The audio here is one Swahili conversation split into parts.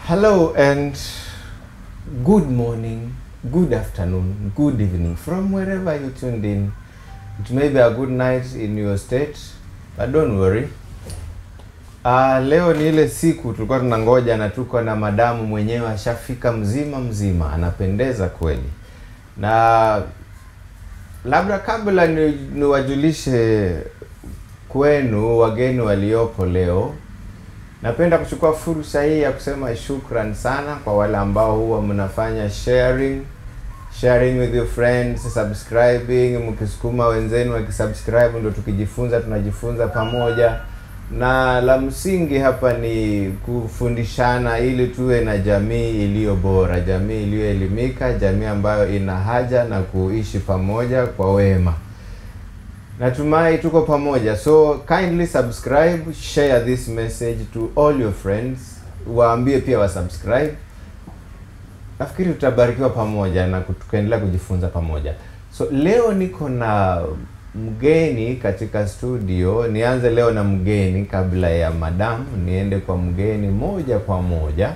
Hello and good morning, good afternoon, good evening from wherever you tuned in. It may be a good night in your state, but don't worry. Uh, leo ni ile siku tulikuwa tunangoja na tuko na madamu mwenyewe ashafika mzima mzima, anapendeza kweli. Na labda kabla ni- niwajulishe kwenu wageni waliopo leo, napenda kuchukua fursa hii ya kusema shukran sana kwa wale ambao huwa mnafanya sharing sharing with your friends subscribing mkisukuma wenzenu wakisubscribe ndo tukijifunza tunajifunza pamoja na la msingi hapa ni kufundishana ili tuwe na jamii iliyo bora jamii iliyoelimika jamii ambayo ina haja na kuishi pamoja kwa wema natumai tuko pamoja so kindly subscribe share this message to all your friends waambie pia wasubscribe nafikiri tutabarikiwa pamoja na ku- tukaendelea kujifunza pamoja so leo niko na mgeni katika studio nianze leo na mgeni kabla ya madam niende kwa mgeni moja kwa moja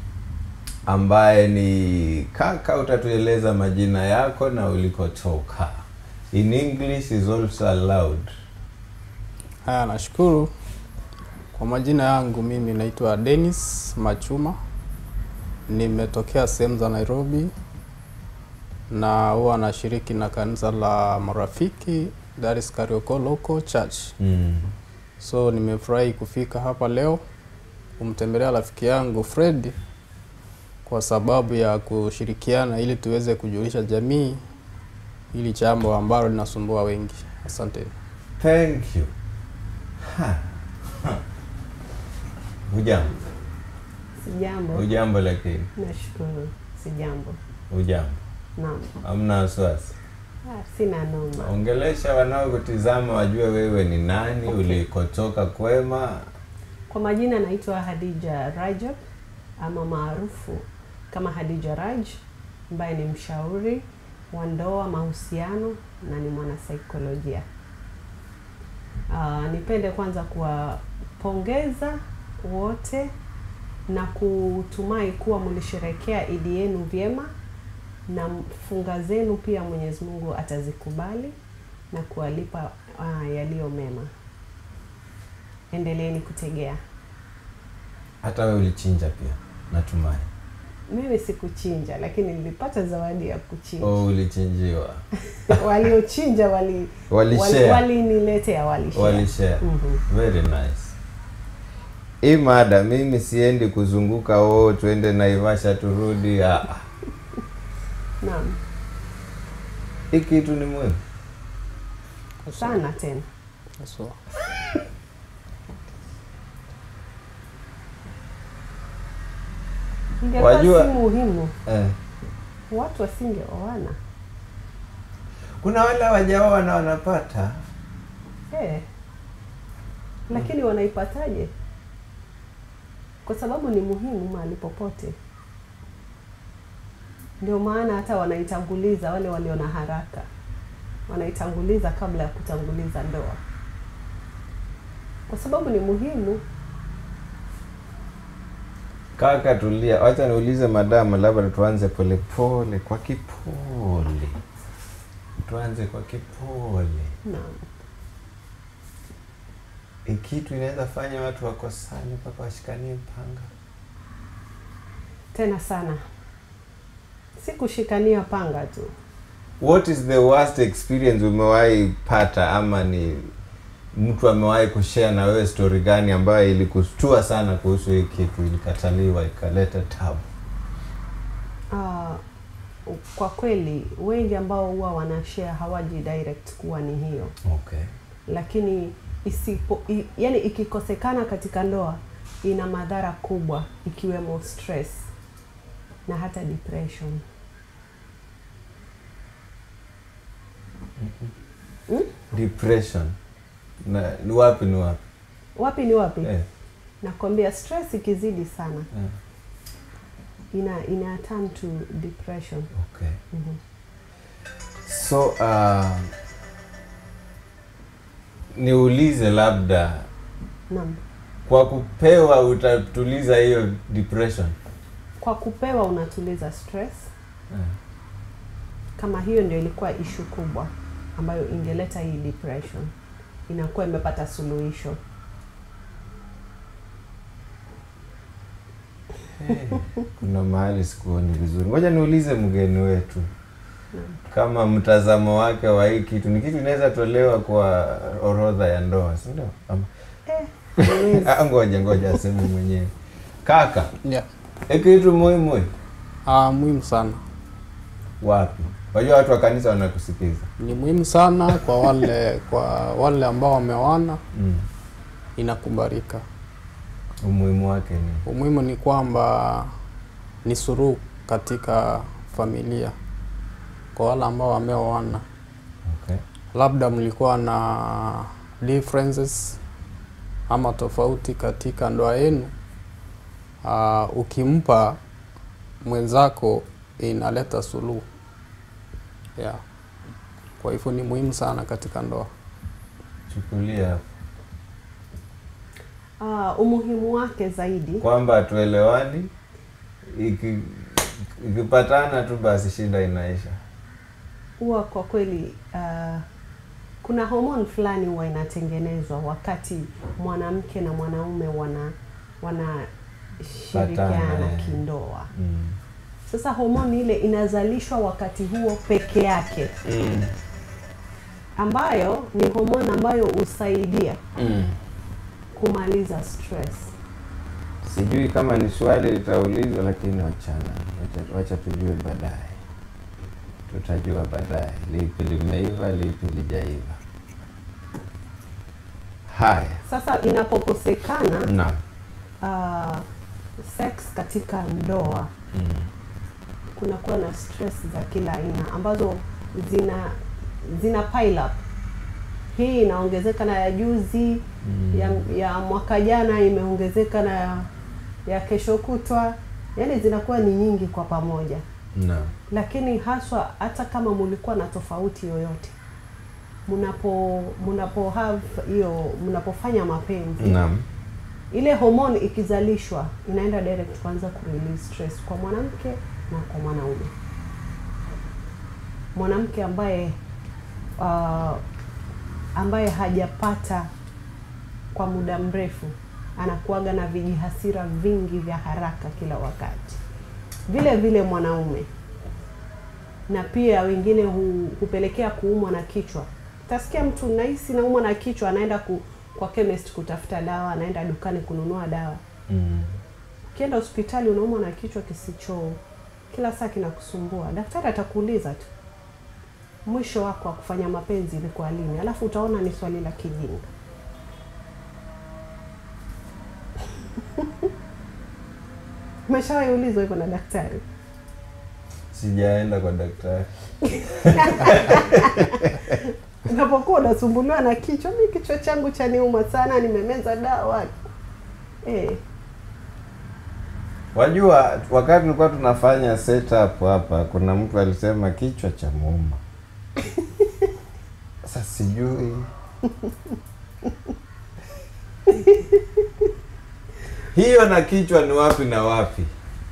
ambaye ni kaka utatueleza majina yako na ulikotoka in english is also allowed Haya, nashukuru. Kwa majina yangu mimi naitwa Dennis Machuma, nimetokea sehemu za Nairobi na huwa nashiriki na kanisa la Marafiki that is Karioko Local Church. mm. So nimefurahi kufika hapa leo kumtembelea rafiki yangu Fred kwa sababu ya kushirikiana ili tuweze kujulisha jamii hili jambo ambalo linasumbua wengi. Asante. thank you Ha. Ha. hujambo Sijambo. hujambo lakini Nashukuru. Sijambo. hujambo Naam. hamna wasiwasi Ah, sina noma. ongelesha wanaokutizama wajue wewe ni nani Okay. ulikotoka kwema Kwa majina naitwa Hadija Rajab ama maarufu kama Hadija Raj ambaye ni mshauri wa ndoa, mahusiano na ni mwanasaikolojia. Ah, nipende kwanza kuwapongeza wote na kutumai kuwa mlisherekea Idi yenu vyema na funga zenu pia Mwenyezi Mungu atazikubali na kuwalipa ah, yaliyo mema. Endeleeni kutegea. hata wewe ulichinja pia natumai Mimi sikuchinja, lakini nilipata zawadi ya kuchinja. oh, ulichinjiwa Waliochinja wali Walishare. waliniletea walishare. walishare Mhm. very nice hii mada mimi siendi kuzunguka oh twende naivasha turudi ah, ah. Naam, hii kitu ni muhimu sana tena. So, Ingekuwa Wajua- si muhimu, eh. watu wasingeoana. kuna wale wajaoa na wanapata Eh. Lakini wanaipataje? Kwa sababu ni muhimu mahali popote. Ndio maana hata wanaitanguliza wale walio na haraka, wanaitanguliza kabla ya kutanguliza ndoa, kwa sababu ni muhimu. kaka tulia wacha niulize madamu labda tuanze polepole kwa kipole tuanze kwa kipole Naam, hii kitu inaweza fanya watu wakosane mpaka washikanie mpanga tena sana, si kushikania panga tu. what is the worst experience umewahi pata ama ni mtu amewahi kushare na wewe story gani ambayo ilikushtua sana kuhusu hii kitu ilikataliwa ikaleta tabu Ah, kwa kweli wengi ambao huwa wanashare hawaji direct kuwa ni hiyo okay lakini isipo i, yani ikikosekana katika ndoa ina madhara kubwa ikiwemo stress na hata depression depression na ni wapi ni wapi wapi ni wapi eh, nakwambia stress ikizidi sana eh, ina ina turn to depression okay Mhm. so uh, niulize labda naam kwa kupewa utatuliza hiyo depression kwa kupewa unatuliza stress Eh. kama hiyo ndio ilikuwa ishu kubwa ambayo ingeleta hii depression inakuwa imepata suluhisho kuna mahali sikuoni vizuri ngoja niulize mgeni wetu kama mtazamo wake wa hii kitu ni kitu inaweza tolewa kwa orodha ya ndoa si ndio Ama- eh, Ah, ngoja ngoja aseme mwenyewe kaka yeah. hii kitu muhimu Ah, muhimu sana wapi wajua watu wa kanisa wanakusikiza ni muhimu sana kwa wale kwa wale ambao wameoana mm. inakubalika umuhimu wake ni umuhimu ni kwamba ni suruhu katika familia kwa wale ambao wameoana okay. labda mlikuwa na differences ama tofauti katika ndoa yenu uh, ukimpa mwenzako inaleta suluhu yeah. kwa hivyo ni muhimu sana katika ndoa chukulia hapo ah, umuhimu wake zaidi kwamba hatuelewani iki ikipatana tu basi shida inaisha huwa kwa kweli uh, kuna homoni fulani huwa inatengenezwa wakati mwanamke na mwanaume wana wanashirikiana Patana, eh. kindoa. mm. Sasa homoni ile inazalishwa wakati huo peke yake, Mm. ambayo ni homoni ambayo husaidia Mm. kumaliza stress. sijui kama ni swali litaulizwa lakini wachana wacha, wacha tujue baadaye tutajua baadaye lipi limeiva lipi lijaiva haya Sasa inapokosekana naam uh, sex katika ndoa mm. kunakuwa na stress za kila aina ambazo zina zina pile up. Hii inaongezeka na ya juzi Mm. ya, ya mwaka jana imeongezeka na ya, ya kesho kutwa, yaani zinakuwa ni nyingi kwa pamoja, naam lakini haswa hata kama mulikuwa na tofauti yoyote mnapo mnapo have hiyo mnapofanya mapenzi naam ile homoni ikizalishwa inaenda direct kwanza ku release stress kwa mwanamke na kwa mwanaume. Mwanamke ambaye uh, ambaye hajapata kwa muda mrefu anakuaga na vijihasira vingi vya haraka kila wakati. Vile vile mwanaume na pia wengine hu, hupelekea kuumwa na kichwa. Utasikia mtu nahisi naumwa na kichwa, anaenda ku, kwa chemist kutafuta dawa, anaenda dukani kununua dawa. mm. Ukienda hospitali unaumwa na kichwa kisicho kila saa kinakusumbua, daktari atakuuliza tu mwisho wako wa kufanya mapenzi ilikuwa lini, alafu utaona ni swali la kijinga. Umeshawahi ulizwa hivyo na daktari? sijaenda kwa daktari Unapokuwa unasumbuliwa na kichwa, mi kichwa changu chaniuma sana, nimemeza dawa eh. wajua wakati tulikuwa tunafanya setup hapa kuna mtu alisema kichwa cha muuma sasa sijui hiyo na kichwa ni wapi na wapi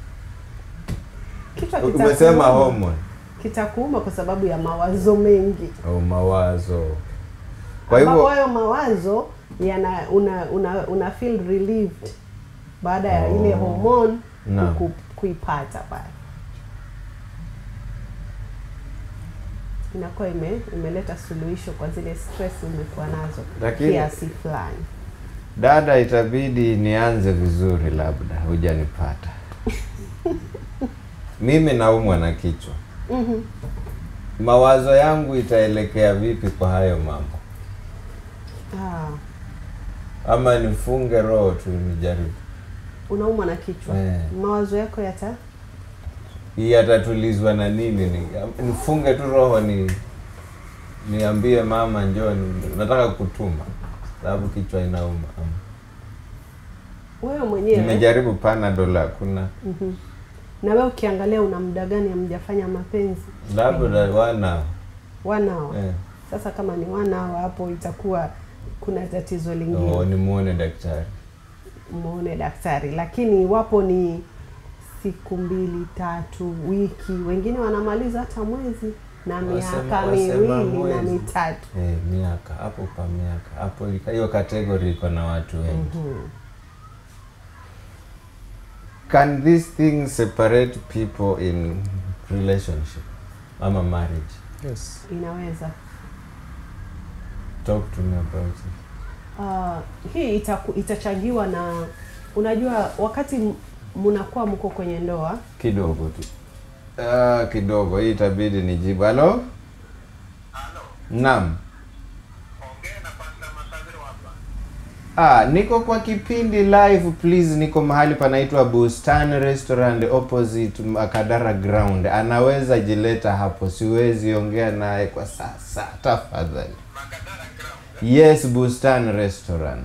Kichwa umesema kitakuuma. hormone kitakuuma kwa sababu ya mawazo mengi au mawazo kwa ambapo hivyo hayo mawazo yana una, una, una feel relieved baada ya Oh. ile hormone Naam. ku, kuipata pale inakuwa ime, imeleta suluhisho kwa zile stress umekuwa nazo Lakini- kiasi fulani dada itabidi nianze vizuri labda hujanipata mimi naumwa na kichwa Mhm. mawazo yangu itaelekea vipi kwa hayo mambo ah, ama nifunge roho tu nijaribu unaumwa na kichwa Eh. mawazo yako yata hii yatatulizwa na nini ni, nifunge tu roho ni niambie mama njoo ni- nataka kutuma sababu kichwa inauma wewe mwenyewe nimejaribu panadol hakuna Mhm. na wewe ukiangalia una muda gani hamjafanya mapenzi labda wana wanao eh. Sasa kama ni wanao hapo itakuwa kuna tatizo oh, lingine, nimuone daktari muone daktari. Lakini iwapo ni siku mbili tatu, wiki, wengine wanamaliza hata mwezi na Wasema- miaka wasema miwili na mwezi. mitatu. Eh, miaka hapo pa miaka hapo, ilika- hiyo kategori iko na watu wengi. Mhm. Can these things separate people in relationship ama marriage? Yes. Inaweza Talk to me about it. uh, hii itaku, itachangiwa na unajua, wakati m- mnakuwa mko kwenye ndoa Kidogo tu. Ah, kidogo hii itabidi nijibu. Halo? Halo, Naam. ongea na Pastor Masaviro hapa. Ah, niko kwa kipindi live please, niko mahali panaitwa Bustani Restaurant opposite Makadara Ground. Anaweza jileta hapo, siwezi ongea naye kwa sasa, tafadhali. Makadara Ground. Yes, Bustani Restaurant.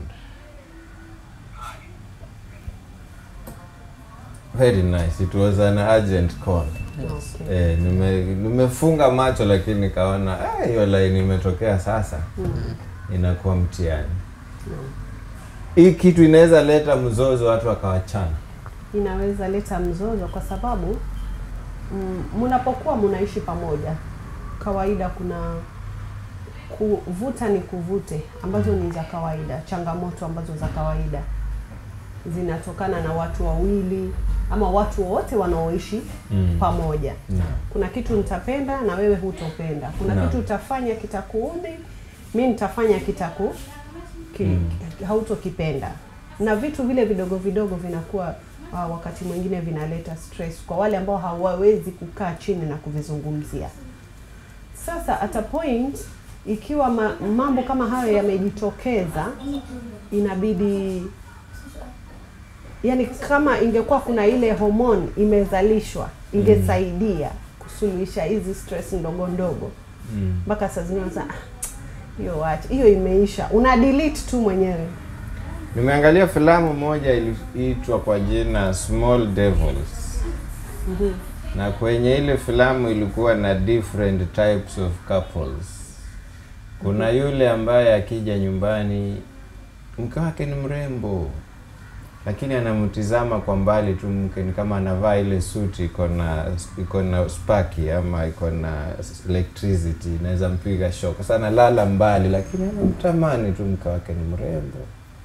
Very nice. It was an urgent call. okay. Eh, nime nimefunga macho lakini nikaona eh, hiyo line imetokea sasa. Inakuwa mtihani. Hii kitu inaweza leta mzozo watu wakawachana. inaweza leta mzozo kwa sababu mm, mnapokuwa mnaishi pamoja, kawaida kuna kuvuta ni kuvute ambazo ni za kawaida, changamoto ambazo za kawaida zinatokana na watu wawili ama watu wote wanaoishi Mm. pamoja. Naam. Kuna kitu nitapenda na wewe hutopenda. Kuna Naam. kitu utafanya kitakuudhi, mi nitafanya kitaku ki, hautokipenda, na vitu vile vidogo vidogo vinakuwa uh, wakati mwingine vinaleta stress kwa wale ambao hawawezi kukaa chini na kuvizungumzia. Sasa at a point ikiwa ma, mambo kama hayo yamejitokeza, inabidi yani, kama ingekuwa kuna ile homoni imezalishwa ingesaidia kusuluhisha hizi stress ndogo ndogo, Mm. mpaka saa zingine unasema "Ah, hiyo wacha hiyo imeisha, una delete tu mwenyewe. Nimeangalia filamu moja iliitwa kwa jina Small Devils. Na kwenye ile filamu ilikuwa na different types of couples. Kuna yule ambaye akija nyumbani mke wake ni mrembo, lakini anamtizama kwa mbali tu mke, ni kama anavaa ile suti iko na iko na spaki ama iko na electricity inaweza mpiga shock. Sasa analala mbali, lakini anamtamani tu mke wake ni mrembo.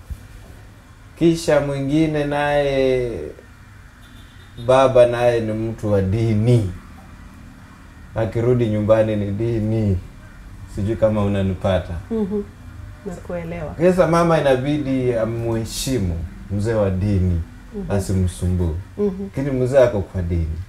Kisha mwingine naye baba naye ni mtu wa dini, akirudi nyumbani ni dini. Sijui kama unanipata. Mhm. Nakuelewa. Sasa mama inabidi amheshimu mzee wa dini, asimsumbue, Mhm. lakini mzee ako kwa dini.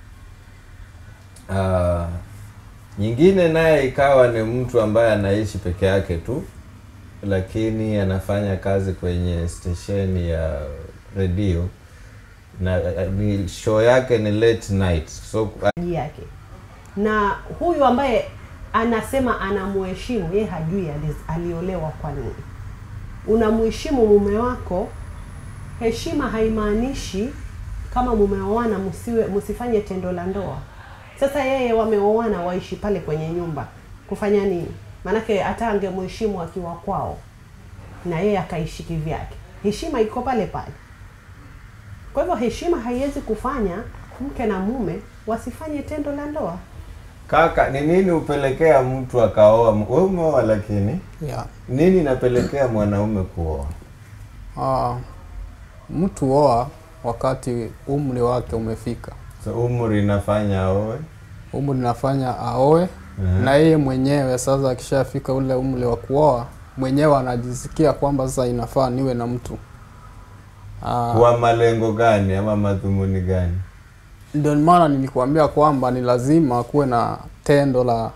Ah, nyingine naye ikawa ni mtu ambaye anaishi peke yake tu, lakini anafanya kazi kwenye stesheni ya redio na ah, ni show yake ni late night so Maji yake na huyu ambaye anasema anamuheshimu yeye hajui ali- aliolewa kwa nini. Unamheshimu mume wako, heshima haimaanishi kama mumeoana msiwe msifanye tendo la ndoa. Sasa yeye wameoana waishi pale kwenye nyumba kufanya nini? Maanake hata angemheshimu akiwa kwao na yeye akaishi kivyake, heshima iko pale pale. Kwa hivyo heshima haiwezi kufanya mke na mume wasifanye tendo la ndoa. kaka, ni nini hupelekea mtu akaoa? Wewe umeoa, lakini Yeah. nini inapelekea mwanaume kuoa? Ah, mtu oa wakati umri wake umefika. So umri inafanya aoe. Umri nafanya aoe Mhm. na yeye mwenyewe sasa, akishafika ule umri wa kuoa mwenyewe anajisikia kwamba sasa inafaa niwe na mtu Ah, Kwa malengo gani ama madhumuni gani? ndio maana nilikuambia kwamba ni lazima kuwe na tendo la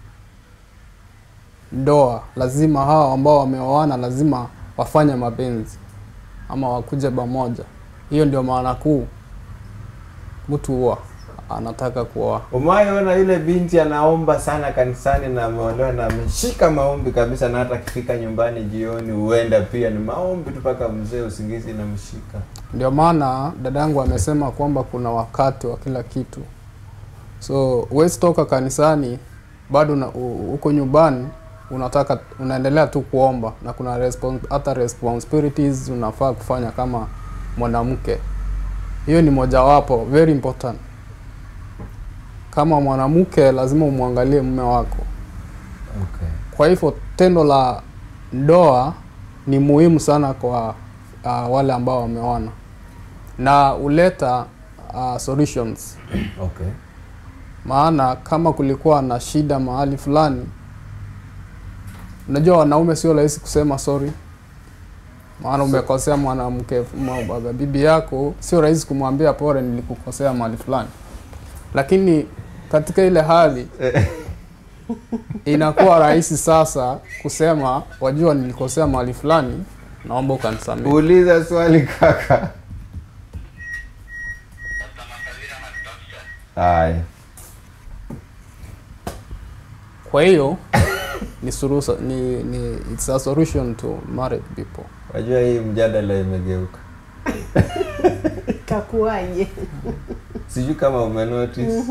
ndoa. Lazima hao ambao wameoana lazima wafanye mapenzi ama wakuje pamoja. Hiyo ndio maana kuu mtu huwa anataka kuoa. Umewahi yule binti anaomba sana kanisani na ameolewa na ameshika maombi kabisa, na hata akifika nyumbani jioni huenda pia ni maombi tu mpaka mzee usingizi inamshika. Ndio maana dadangu amesema kwamba kuna wakati wa kila kitu, so huwezi toka kanisani bado na- u- uko nyumbani unataka unaendelea tu kuomba, na kuna respons hata responsibilities unafaa kufanya kama mwanamke. hiyo ni mojawapo very important. Kama mwanamke lazima umwangalie mume wako. Okay. Kwa hivyo tendo la ndoa ni muhimu sana kwa uh, wale ambao wameoana na huleta uh, solutions. Okay. Maana kama kulikuwa na shida mahali fulani, unajua wanaume sio rahisi kusema sorry, maana umekosea mwanamke mwa- bibi yako, sio rahisi kumwambia pole, nilikukosea mahali fulani, lakini katika ile hali inakuwa rahisi sasa kusema wajua, nilikosea mahali fulani, naomba ukanisamehe. Uliza swali kaka. Sasa Makavira anatutafuta. Haya. Kwa hiyo ni suluhu, ni, ni it's a solution to married people. Wajua hii mjadala imegeuka. Kakuaje? Sijui kama umenotice.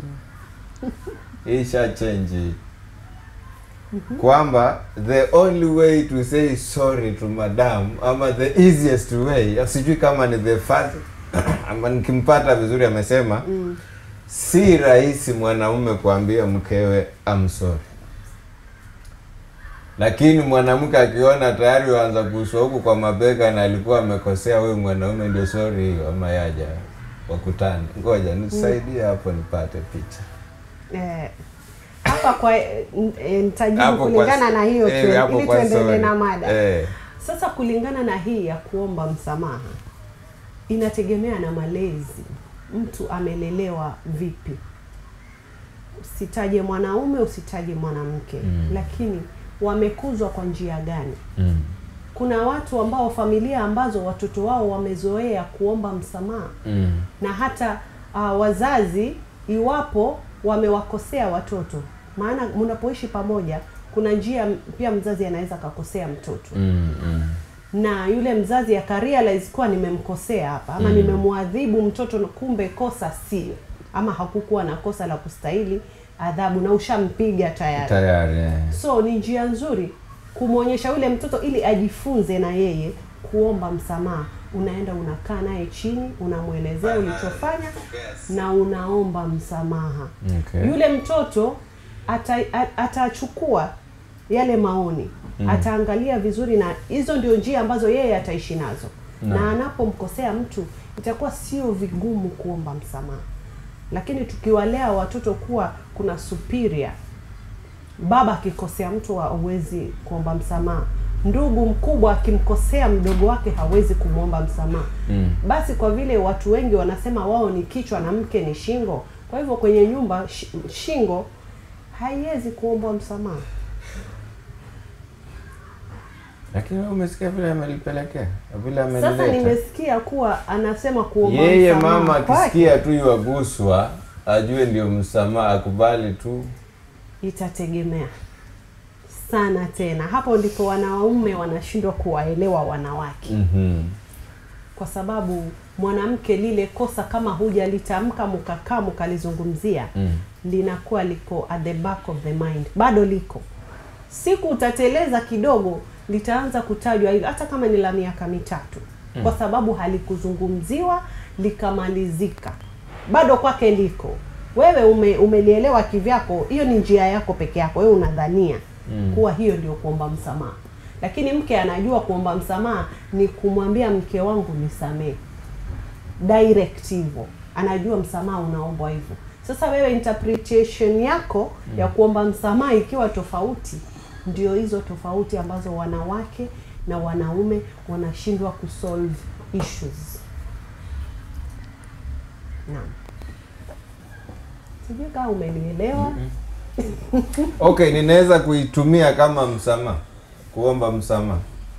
Hii sha change hii. Kwamba the only way to say sorry to madam ama the easiest way, sijui kama ni the first ama nikimpata vizuri amesema Mm. si rahisi mwanaume kuambia mkewe I'm sorry, lakini mwanamke akiona tayari waanza kuuswa huku kwa mabega na alikuwa amekosea, huyu mwanaume ndio sorry hiyo, ama yaja wakutane. Ngoja nisaidie hapo nipate picha Eh, hapa kwa eh, n- eh, nitajibu Hapo kwa- kulingana na hiyo eh, tu, hapo ili kwa tuendelee sorry. na mada. Eh, Sasa kulingana na hii ya kuomba msamaha, inategemea na malezi, mtu amelelewa vipi. Usitaje mwanaume, usitaje mwanamke, Mm. lakini wamekuzwa kwa njia gani? mm, Kuna watu ambao, familia ambazo watoto wao wamezoea kuomba msamaha mm, na hata uh, wazazi iwapo wamewakosea watoto, maana mnapoishi pamoja, kuna njia m- pia mzazi anaweza akakosea mtoto mm, mm. na yule mzazi akarealize kuwa nimemkosea hapa ama Mm. nimemwadhibu mtoto, na kumbe kosa sio ama hakukuwa na kosa la kustahili adhabu na ushampiga tayari. Tayari eh. So ni njia nzuri kumwonyesha yule mtoto ili ajifunze na yeye kuomba msamaha. Unaenda unakaa naye chini, unamwelezea ulichofanya na unaomba msamaha. Okay. Yule mtoto ata, a- atachukua yale maoni Mm. ataangalia vizuri, na hizo ndio njia ambazo yeye ataishi nazo Naam. na anapomkosea mtu itakuwa sio vigumu kuomba msamaha. Lakini tukiwalea watoto kuwa kuna superior baba akikosea mtu hawezi kuomba msamaha, ndugu mkubwa akimkosea mdogo wake hawezi kumwomba msamaha. Mm. Basi kwa vile watu wengi wanasema wao ni kichwa na mke ni shingo, kwa hivyo kwenye nyumba shi- shingo haiwezi kuombwa msamaha. Lakini wewe umesikia vile amelipelekea vile Sasa amelileta. nimesikia kuwa anasema kuomba Yeye msamaha mama kwake akisikia tu yuaguswa ajue ndio msamaha, akubali tu. itategemea sana. Tena hapo ndipo wanaume wanashindwa kuwaelewa wanawake. Mhm. kwa sababu mwanamke lile kosa kama hujalitamka mkakaa mkalizungumzia Mm. linakuwa liko at the back of the mind, bado liko. Siku utateleza kidogo, litaanza kutajwa hilo, hata kama ni la miaka mitatu, kwa sababu halikuzungumziwa likamalizika, bado kwake liko. Wewe ume, umelielewa kivyako, hiyo ni njia yako peke yako, wewe unadhania Mm. kuwa hiyo ndio kuomba msamaha, lakini mke anajua kuomba msamaha ni kumwambia mke wangu nisamee direct hivyo, anajua msamaha unaombwa hivyo. Sasa wewe interpretation yako ya kuomba msamaha ikiwa tofauti, ndio hizo tofauti ambazo wanawake na wanaume wanashindwa kusolve issues. Naam, sijui kama umenielewa. Okay, ninaweza kuitumia kama msamaha, kuomba msamaha.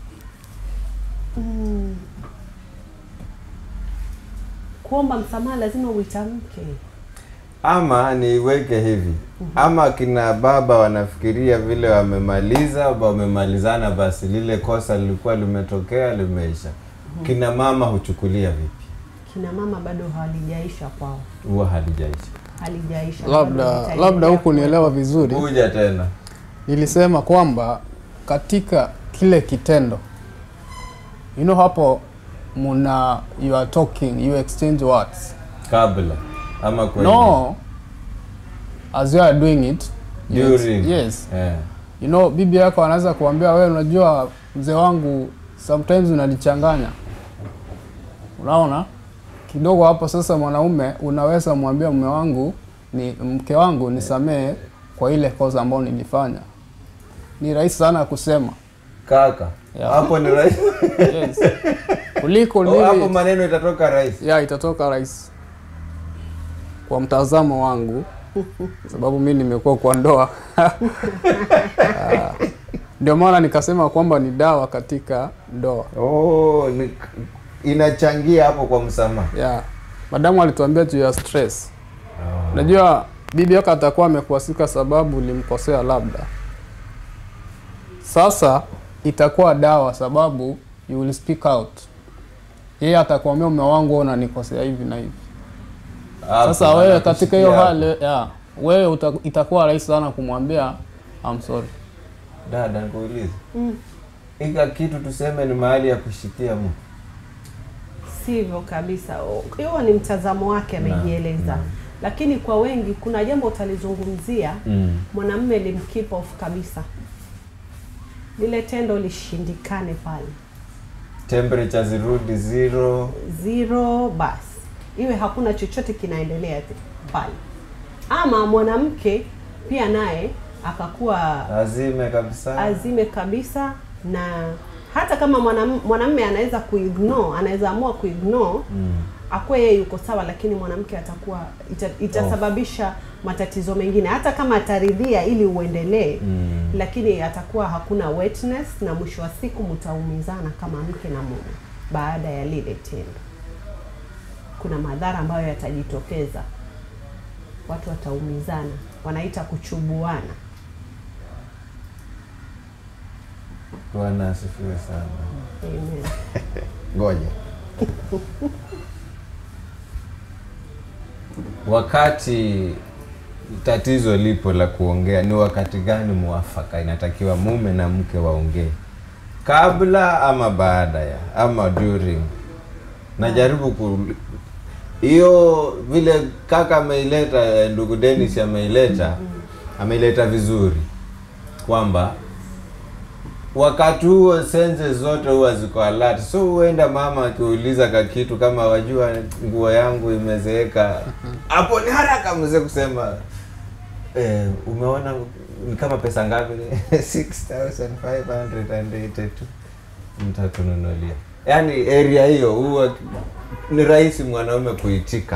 Kuomba msamaha lazima uitamke. Ama niiweke hivi, ama kina baba wanafikiria vile wamemaliza, wamemalizana, basi lile kosa lilikuwa limetokea, limeisha. Kina mama huchukulia vipi? Kina mama bado halijaisha kwao, Huwa halijaisha. halijaisha bado Labda litaendelea labda huku kuwepo. nielewa vizuri, Kuja tena. nilisema kwamba katika kile kitendo you know, hapo muna you are talking you exchange words kabla ama kwenye no as you are doing it you ex- During. yes Eh. you know bibi yako anaweza kuambia wewe unajua mzee wangu sometimes unanichanganya unaona kidogo hapo sasa mwanaume unaweza mwambia mume wangu ni mke wangu nisamee kwa ile kosa ambayo nilifanya ni rahisi sana kusema kaka Yeah. hapo ni rahisi yes. kuliko Oh, hapo nili maneno itatoka rahisi ya itatoka rahisi kwa mtazamo wangu sababu mi nimekuwa kwa ndoa Ah, ndio maana nikasema kwamba ni dawa katika ndoa oh, ni, inachangia hapo kwa msamaha ya madamu alituambia juu ya stress unajua bibi yako atakuwa amekuasika sababu ulimkosea labda sasa itakuwa dawa sababu you will speak out yeye atakuambia mume wangu wewe unanikosea hivi na hivi Hapo, sasa wewe katika anakushikia hiyo hapo. hali ya wewe uta, itakuwa rahisi sana kumwambia I'm sorry dada nikuulize ika kitu tuseme ni mahali ya kushikia mtu Sivyo kabisa. O- Hiyo ni mtazamo wake amejieleza, naam. lakini kwa wengi kuna jambo utalizungumzia mm. mwanamume limkeep off kabisa, lile tendo lishindikane pale temperature zirudi zero zero, basi iwe hakuna chochote kinaendelea te- pale, ama mwanamke pia naye akakuwa azime kabisa azime kabisa, na hata kama mwanam- mwanamume anaweza kuignore, anaweza amua kuignore mm. akuwe yeye yuko sawa, lakini mwanamke atakuwa ita, itasababisha matatizo mengine, hata kama ataridhia ili uendelee Mm. lakini atakuwa hakuna wetness, na mwisho wa siku mtaumizana kama mke na mume baada ya lile tendo. Kuna madhara ambayo yatajitokeza, watu wataumizana, wanaita kuchubuana. bwana asifiwe sana Amen. ngoja wakati tatizo lipo la kuongea ni wakati gani mwafaka inatakiwa mume na mke waongee kabla ama baada ya ama during najaribu ku hiyo vile kaka ameileta eh, ndugu Dennis ameileta ameileta vizuri kwamba wakati huo sense zote huwa ziko alert so huenda mama akiuliza ka kitu kama wajua nguo yangu imezeeka hapo ni haraka mzee kusema eh, umeona ni kama pesa ngapi 6582 mtatununulia yaani area hiyo huwa ni rahisi mwanaume kuitika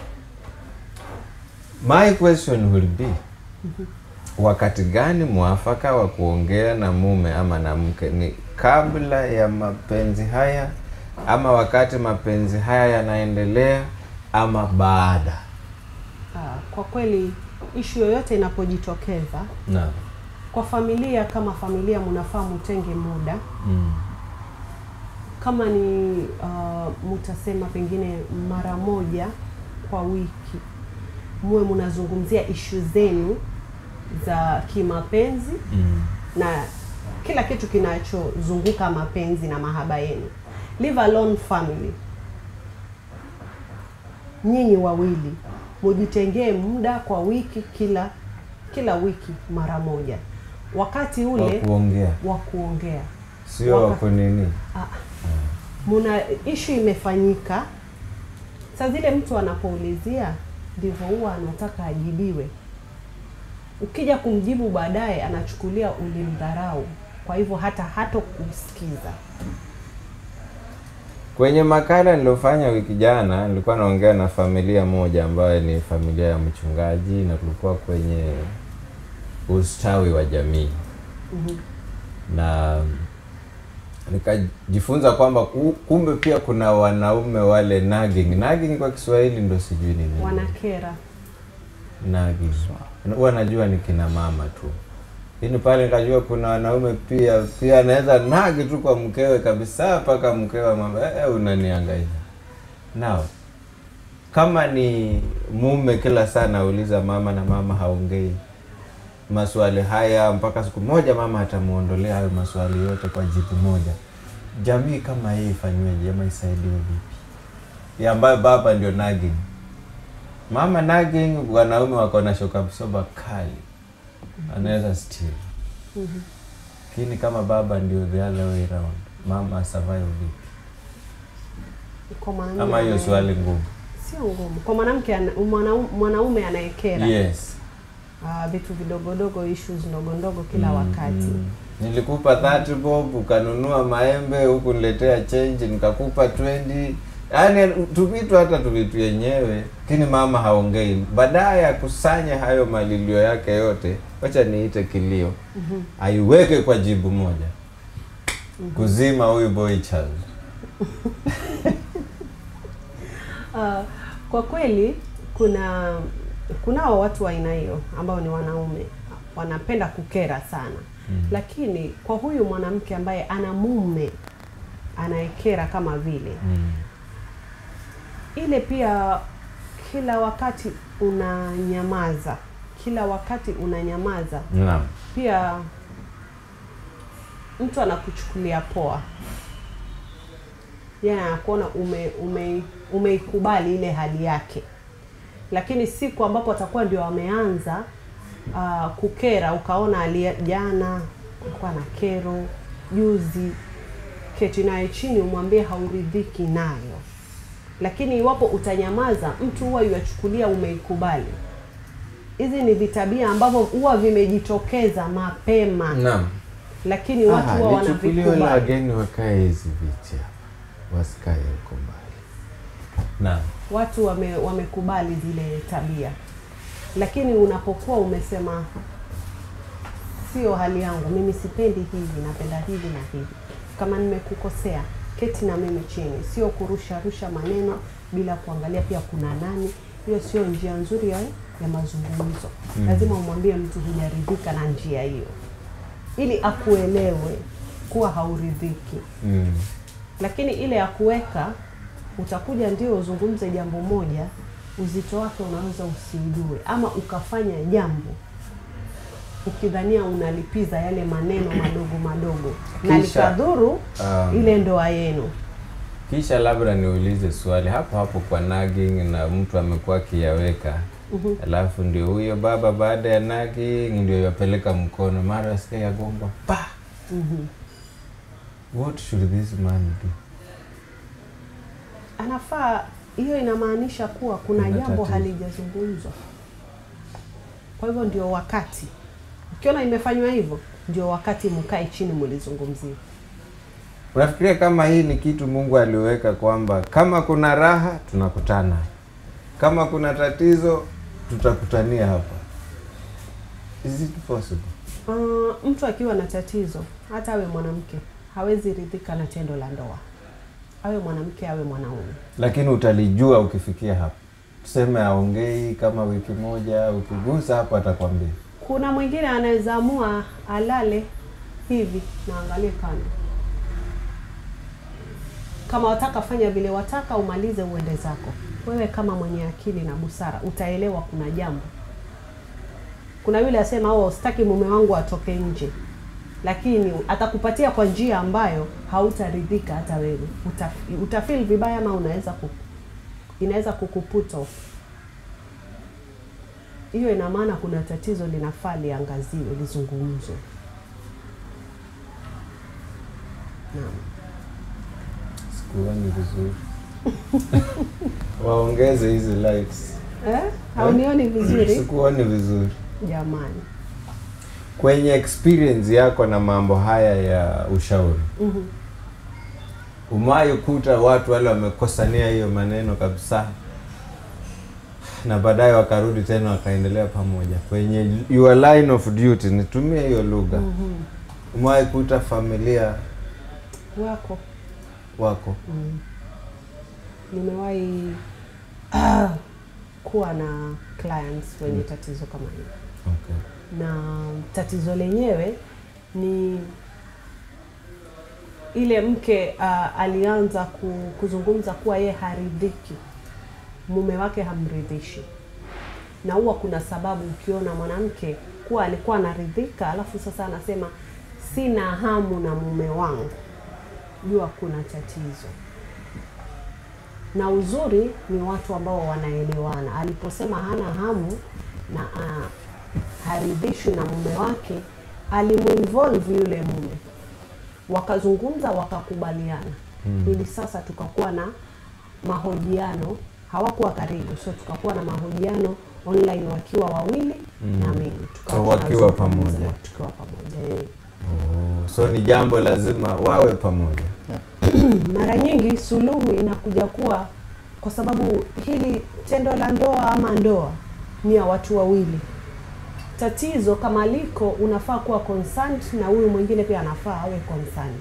my question will be wakati gani mwafaka wa kuongea na mume ama na mke ni kabla ya mapenzi haya ama wakati mapenzi haya yanaendelea ama baada Ah, kwa kweli ishu yoyote inapojitokeza naam kwa familia kama familia, mnafaa mutenge muda mm. kama ni uh, mutasema pengine mara moja kwa wiki muwe mnazungumzia ishu zenu za kimapenzi Mm. na kila kitu kinachozunguka mapenzi na mahaba yenu. Live alone family, nyinyi wawili mujitengee muda kwa wiki, kila kila wiki mara moja, wakati wa ule kuongea wa kuongea sio wa Waka- kunini muna ishu imefanyika, saa zile mtu anapoulizia ndivyo huwa anataka ajibiwe. Ukija kumjibu baadaye, anachukulia ulimdharau, kwa hivyo hata hato kusikiza. kwenye makala niliofanya wiki jana nilikuwa naongea na familia moja ambayo ni familia ya mchungaji na tulikuwa kwenye ustawi wa jamii na nikajifunza kwamba ku- kumbe pia kuna wanaume wale nagging nagging kwa Kiswahili ndo sijui ni nini Wanakera nagging huwa najua ni kina mama tu lakini pale nikajua kuna wanaume pia pia anaweza nagi tu kwa mkewe kabisa mpaka mkewe mama eh, unaniangalia nao kama ni mume kila saa nauliza mama na mama haongei maswali haya mpaka siku moja mama atamuondolea hayo maswali yote kwa jibu moja jamii kama hii ifanyweje ama isaidiwe vipi ya ambayo baba ndio nagging mama nagging wanaume wako na shoka msoba kali anaweza still lakini kama baba ndio the other way round mama survive vipi Kwa mwanaume ama hiyo anaye- swali ngumu sio ngumu kwa mwanamke ana- mwanau- mwanaume anayekera yes ah, vitu vidogodogo issues ndogo ndogo kila Mm, wakati mm. nilikupa 30 bob ukanunua maembe huku niletea change nikakupa 20 yaani tuvitu hata tuvitu yenyewe lakini mama haongei baadaye akusanye hayo malilio yake yote wacha niite kilio aiweke kwa jibu moja kuzima huyu boy child Ah, kwa kweli kuna kunao watu wa aina hiyo ambao ni wanaume wanapenda kukera sana Mm. lakini kwa huyu mwanamke ambaye ana mume anayekera kama vile mm. ile pia kila wakati unanyamaza kila wakati unanyamaza naam pia mtu anakuchukulia poa yani anakuona ume, ume, umeikubali ile hali yake lakini siku ambapo atakuwa ndio ameanza uh, kukera ukaona ali jana alikuwa na kero juzi keti naye chini umwambie hauridhiki nayo lakini iwapo utanyamaza mtu huwa yuachukulia umeikubali hizi ni vitabia ambavyo huwa vimejitokeza mapema naam lakini watu Aha, huwa lichukuliwe na wanavikubali wageni wakae hizi viti hapa wasikae huko mbali naam watu wame, wamekubali zile tabia lakini unapokuwa umesema sio hali yangu mimi sipendi hivi napenda hivi na hivi kama nimekukosea keti na mimi chini sio kurusha rusha maneno bila kuangalia pia kuna nani hiyo sio njia nzuri ya, ya mazungumzo Mm. lazima umwambie mtu hujaridhika na njia hiyo ili akuelewe kuwa hauridhiki mm. lakini ile ya kuweka utakuja ndio uzungumze jambo moja uzito wake unaweza usiujue ama ukafanya jambo ukidhania unalipiza yale maneno madogo madogo na Kisha, likadhuru um, ile ndoa yenu kisha labda niulize swali hapo hapo kwa nagging na mtu amekuwa akiyaweka alafu ndio huyo baba baada ya nagging ndio yapeleka mkono mara asikia yagonga pa what should this man do anafaa hiyo inamaanisha kuwa kuna Kuna jambo tatizo. halijazungumzwa kwa hivyo ndio wakati ukiona imefanywa hivyo ndio wakati mkae chini mulizungumzia unafikiria kama hii ni kitu mungu aliweka kwamba kama kuna raha tunakutana kama kuna tatizo tutakutania hapa is it possible Uh, mtu akiwa na tatizo hata awe mwanamke hawezi ridhika na tendo la ndoa, awe mwanamke awe mwanaume. lakini utalijua ukifikia hapa tuseme aongei kama wiki moja ukigusa hapo atakwambia Kuna mwingine anaweza amua alale hivi na angalie kando. Kama wataka fanya vile wataka, umalize uende zako. Wewe kama mwenye akili na busara utaelewa kuna jambo. Kuna yule asema oh, sitaki mume wangu atoke nje, lakini atakupatia kwa njia ambayo hautaridhika hata wewe, Uta, utafeel vibaya ama unaweza ku, inaweza kukuput off. Hiyo ina maana kuna tatizo linafaa liangaziwe, lizungumzwe. Naam. sikuoni vizuri waongeze hizi likes Eh? Haunioni vizuri sikuoni vizuri jamani? kwenye experience yako na mambo haya ya ushauri Mhm. umayo kuta watu wale wamekosania hiyo maneno kabisa na baadaye wakarudi tena wakaendelea pamoja kwenye your line of duty nitumie hiyo lugha Mhm. umewahi kuta familia Wako wako mm. Nimewahi ah, kuwa na clients wenye tatizo kama hilo okay. na tatizo lenyewe ni ile mke uh, alianza ku, kuzungumza kuwa yeye haridhiki, mume wake hamridhishi, na huwa kuna sababu. Ukiona mwanamke kuwa alikuwa anaridhika, alafu sasa anasema sina hamu na mume wangu, jua kuna tatizo. Na uzuri ni watu ambao wanaelewana. Aliposema hana hamu na uh, haridhishwi na mume wake, alimuinvolve yule mume, wakazungumza, wakakubaliana mm. ili sasa tukakuwa na mahojiano. Hawakuwa karibu, so tukakuwa na mahojiano online wakiwa wawili mm. na mimi tukawa So wakiwa tunazungumza, pamoja. tukiwa pamoja eh. Oh, so ni jambo lazima wawe pamoja. mara nyingi suluhu inakuja kuwa kwa sababu hili tendo la ndoa ama ndoa ni ya watu wawili. Tatizo kama liko, unafaa kuwa concerned na huyu mwingine pia anafaa awe concerned.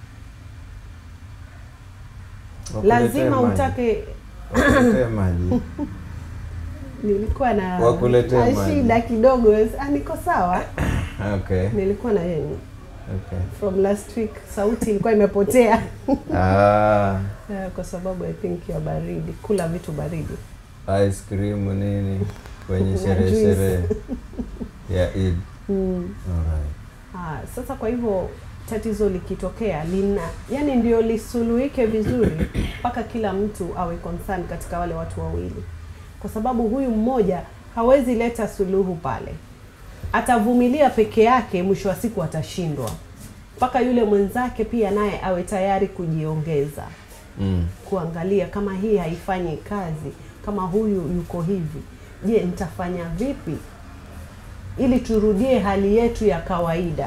Wakuletee Lazima maji. utake. Wakuletee maji. Nilikuwa na Wakuletee na maji. shida kidogo, ah, niko sawa. Okay. Nilikuwa na Okay. from last week, sauti ilikuwa imepotea Ah, Eh, kwa sababu I think ya baridi, kula vitu baridi. ice cream nini kwenye Na sherehe juice. sherehe ya Eid. Mm. Alright. Ah, sasa kwa hivyo tatizo likitokea lina yani ndio lisuluhike vizuri mpaka kila mtu awe concerned katika wale watu wawili, kwa sababu huyu mmoja hawezi leta suluhu pale, atavumilia peke yake, mwisho wa siku atashindwa, mpaka yule mwenzake pia naye awe tayari kujiongeza Mm. kuangalia kama hii haifanyi kazi, kama huyu yuko hivi, je, nitafanya vipi ili turudie hali yetu ya kawaida?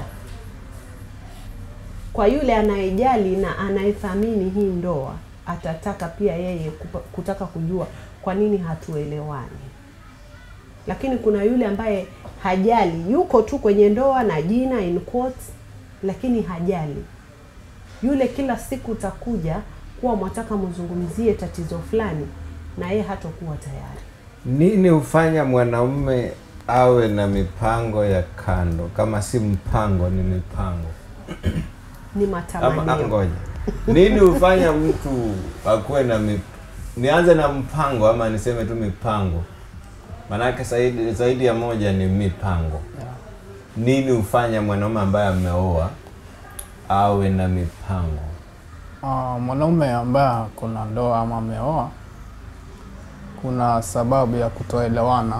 Kwa yule anayejali na anayethamini hii ndoa, atataka pia yeye kupa, kutaka kujua kwa nini hatuelewani. Lakini kuna yule ambaye hajali, yuko tu kwenye ndoa na jina in quotes, lakini hajali yule kila siku utakuja kuwa mwataka mzungumzie tatizo fulani na yeye hatakuwa tayari. Nini hufanya mwanaume awe na mipango ya kando? Kama si mpango, ni mipango Ni ama ah, matamanio. ngoja, nini hufanya mtu akuwe na mip... nianze na mpango ama niseme tu mipango? Maanake zaidi, zaidi ya moja ni mipango. Yeah. Nini hufanya mwanaume ambaye ameoa awe na mipango? Uh, mwanaume ambaye kuna ndoa ama ameoa, kuna sababu ya kutoelewana.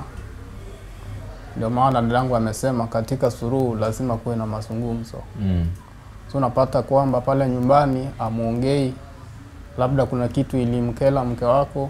Ndio maana dadangu amesema katika suluhu lazima kuwe na mazungumzo. Mm. So unapata kwamba pale nyumbani amuongei, labda kuna kitu ilimkela mke wako.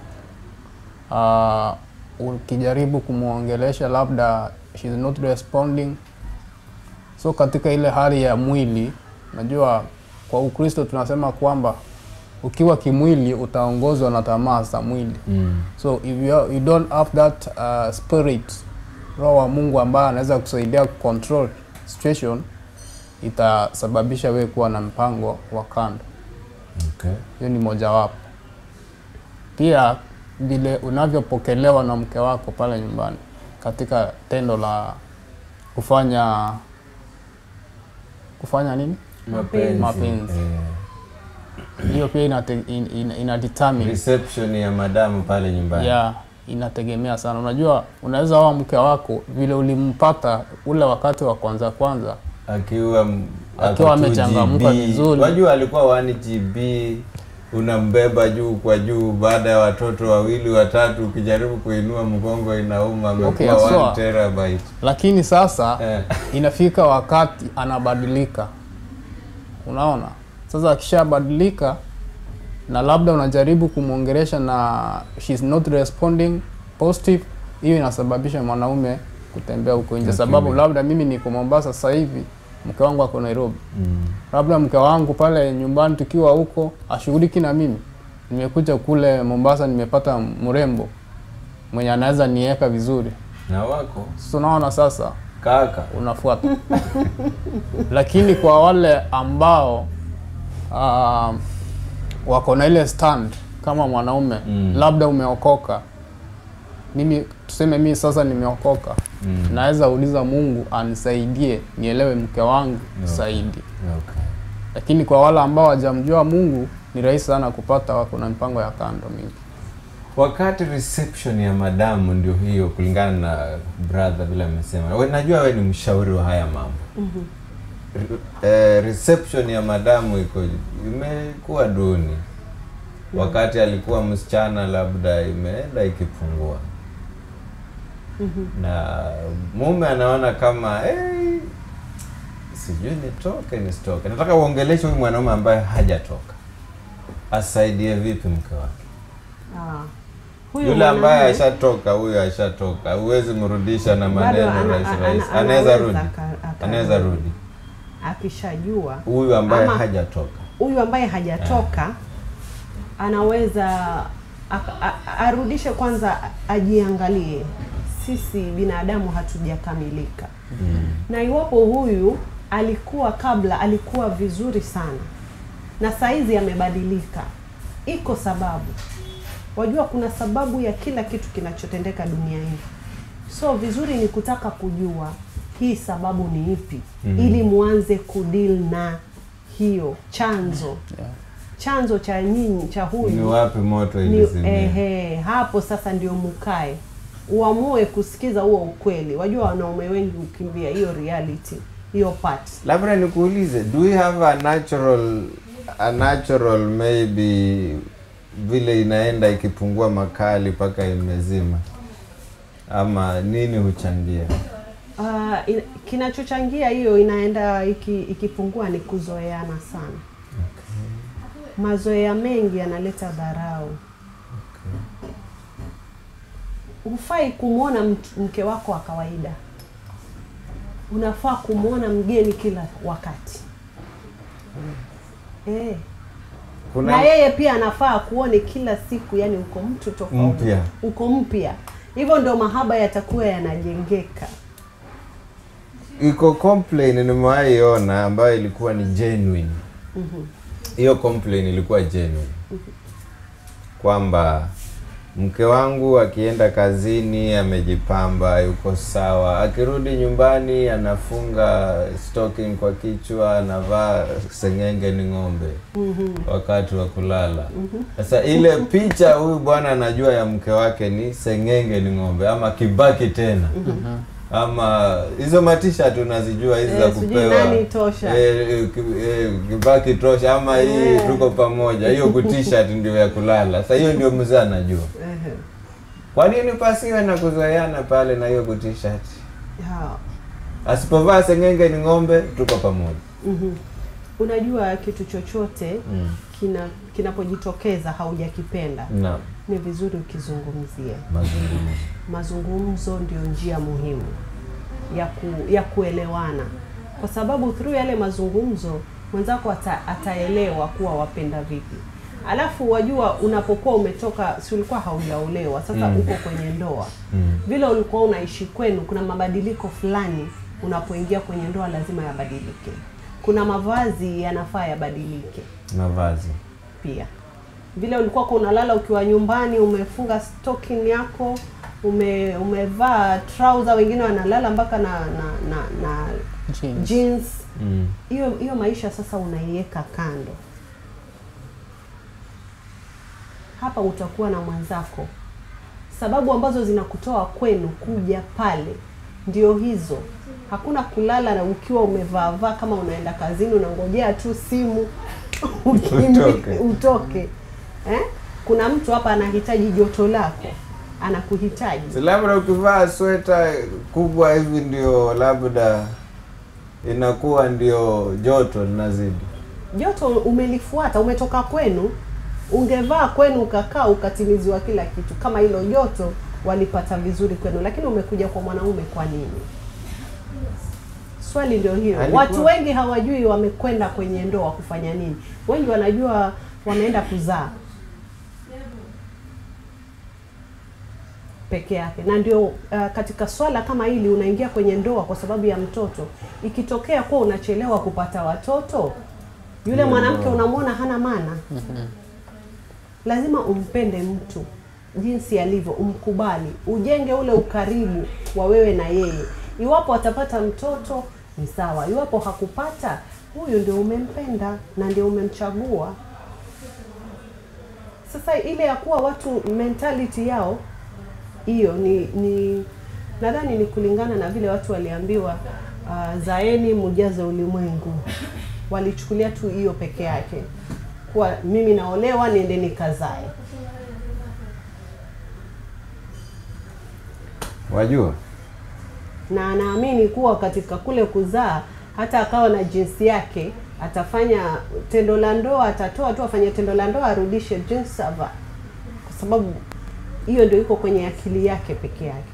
Uh, ukijaribu kumwongelesha labda she's not responding. So katika ile hali ya mwili, najua kwa Ukristo tunasema kwamba ukiwa kimwili utaongozwa na tamaa za mwili. Mm. So if you, are, you don't have that uh, spirit, roho wa Mungu ambaye anaweza kusaidia control situation, itasababisha wewe kuwa na mpango wa kando. Okay. Hiyo ni mojawapo. Pia vile unavyopokelewa na mke wako pale nyumbani katika tendo la kufanya kufanya nini, Mapenzi. Mapenzi. Eh, hiyo pia inate, in, in, ina determine reception ya madamu pale nyumbani. ya inategemea sana. Unajua, unaweza oa mke wako vile ulimpata ule wakati wa kwanza kwanza, akiwa m- Akiwa ako 2 amechangamka GB. vizuri. Wajua alikuwa 1 GB unambeba juu kwa juu, baada ya watoto wawili watatu, ukijaribu kuinua mgongo inauma, Okay, amekuwa haswa. 1 terabyte. lakini sasa Eh, inafika wakati anabadilika. Unaona, sasa akishabadilika na labda unajaribu kumwongelesha na she's not responding positive, hiyo inasababisha mwanaume kutembea huko nje, Okay. sababu labda mimi niko Mombasa sasa hivi, mke wangu ako Nairobi, mm, labda mke wangu pale nyumbani tukiwa huko ashughuliki na mimi. Nimekuja kule Mombasa, nimepata mrembo mwenye anaweza niweka vizuri, na wako sasa unaona sasa kaka unafuata. Lakini kwa wale ambao uh, wako na ile stand kama mwanaume Mm. labda umeokoka, mimi tuseme mimi sasa nimeokoka, Mm. naweza uliza Mungu anisaidie nielewe mke wangu Okay. zaidi. okay. Lakini kwa wale ambao hawajamjua Mungu ni rahisi sana kupata, wako na mipango ya kando mingi. Wakati reception ya madamu ndio hiyo, kulingana na brother vile amesema. We, najua we ni mshauri wa haya mambo eh, reception ya madamu iko imekuwa duni wakati alikuwa msichana labda imeenda ikipungua na mume anaona kama hey, sijui nitoke nisitoke nataka uongeleshe huyu mwanaume ambaye hajatoka asaidie vipi mke wake Ah. Huyu yule ambaye mwanamume ashatoka huyo ashatoka huwezi mrudisha na bado maneno ana- rahisi ana- rahisi ana- anaweza anaweza rudi aka- aka- anaweza rudi akishajua huyu ambaye Ama- hajatoka huyu ambaye hajatoka anaweza a- a- arudishe kwanza, ajiangalie. Sisi binadamu hatujakamilika, na iwapo huyu alikuwa kabla alikuwa vizuri sana na saizi amebadilika, iko sababu. Wajua, kuna sababu ya kila kitu kinachotendeka duniani, so vizuri ni kutaka kujua hii sababu ni ipi, ili muanze kudeal na hiyo chanzo Yeah. chanzo cha nyinyi cha ni huyu wapi moto ni ilizimia ehe, hapo sasa ndio mukae uamue kusikiza huo ukweli. Wajua wanaume wengi hukimbia hiyo reality, hiyo part. labda nikuulize do we have a natural a natural maybe vile inaenda ikipungua makali mpaka imezima ama nini huchangia Uh, in, kinachochangia hiyo inaenda iki, ikipungua ni kuzoeana sana. Mazoea mengi yanaleta dharau. Hufai kumwona mt- mke wako wa kawaida, unafaa kumwona mgeni kila wakati eh. kuna na yeye pia anafaa kuone kila siku, yani uko mtu tofauti, Mpya. uko mpya. Hivyo ndo mahaba yatakuwa yanajengeka. iko complain nimewahi ona ambayo ilikuwa ni genuine hiyo complain ilikuwa genuine kwamba mke wangu akienda kazini amejipamba yuko sawa akirudi nyumbani anafunga stocking kwa kichwa anavaa sengenge ni ng'ombe wakati wa kulala sasa ile picha huyu bwana anajua ya mke wake ni sengenge ni ng'ombe ama kibaki tena ama hizo matisha tunazijua hizi Eh, za sijui kupewa nani tosha. eh, eh, ki- eh, kibaki tosha ama hii Eh. tuko pamoja hiyo kutisha ndio ya kulala sasa hiyo ndio mzee anajua Ehe. kwa nini pasiwe na kuzoeana pale na hiyo kutishat Ha. asipovaa sengenge ni ng'ombe tuko pamoja Mhm. Unajua kitu chochote mm. kina kinapojitokeza haujakipenda, na ni vizuri ukizungumzia. mazungumzo Mazungumzo ndio njia muhimu ya ku, ya kuelewana, kwa sababu through yale mazungumzo mwenzako ata, ataelewa kuwa wapenda vipi. Alafu wajua, unapokuwa umetoka, si ulikuwa haujaolewa, sasa Mm. uko kwenye ndoa mm. vile ulikuwa unaishi kwenu, kuna mabadiliko fulani unapoingia kwenye ndoa lazima yabadilike. Kuna mavazi yanafaa yabadilike mavazi pia. Vile ulikuwa kwa unalala ukiwa nyumbani, umefunga stocking yako, ume umevaa trouser, wengine wanalala mpaka na na na, na Jeans. jeans. mm. Hiyo hiyo maisha sasa unaiweka kando. Hapa utakuwa na mwenzako. Sababu ambazo zinakutoa kwenu kuja pale ndio hizo. Hakuna kulala na ukiwa umevaa vaa kama unaenda kazini, unangojea tu simu ukimbi- Utoke. utoke. Eh? Kuna mtu hapa anahitaji joto lako, anakuhitaji. Si labda ukivaa sweta kubwa hivi ndio labda inakuwa ndio joto linazidi joto umelifuata, umetoka kwenu, ungevaa kwenu ukakaa ukatimiziwa kila kitu, kama hilo joto walipata vizuri kwenu, lakini umekuja kwa mwanaume kwa nini? Swali ndio hilo. Alikuwa- Watu wengi hawajui wamekwenda kwenye ndoa kufanya nini. Wengi wanajua wanaenda kuzaa peke yake, na ndio uh, katika swala kama hili unaingia kwenye ndoa kwa sababu ya mtoto. Ikitokea kuwa unachelewa kupata watoto, yule Hiyo mwanamke ndoa. unamwona hana maana. Lazima umpende mtu jinsi alivyo, umkubali, ujenge ule ukaribu wa wewe na yeye. Iwapo atapata mtoto ni sawa, iwapo hakupata, huyu ndio umempenda na ndio umemchagua. Sasa ile ya kuwa watu mentality yao hiyo ni ni nadhani ni kulingana na vile watu waliambiwa uh, zaeni mujaze ulimwengu. Walichukulia tu hiyo peke yake, kuwa mimi naolewa niende nikazae. Wajua, na anaamini kuwa katika kule kuzaa hata akawa na jinsi yake atafanya tendo la ndoa, atatoa tu afanye tendo la ndoa, arudishe jinsi ava, kwa sababu hiyo ndio iko kwenye akili yake peke yake.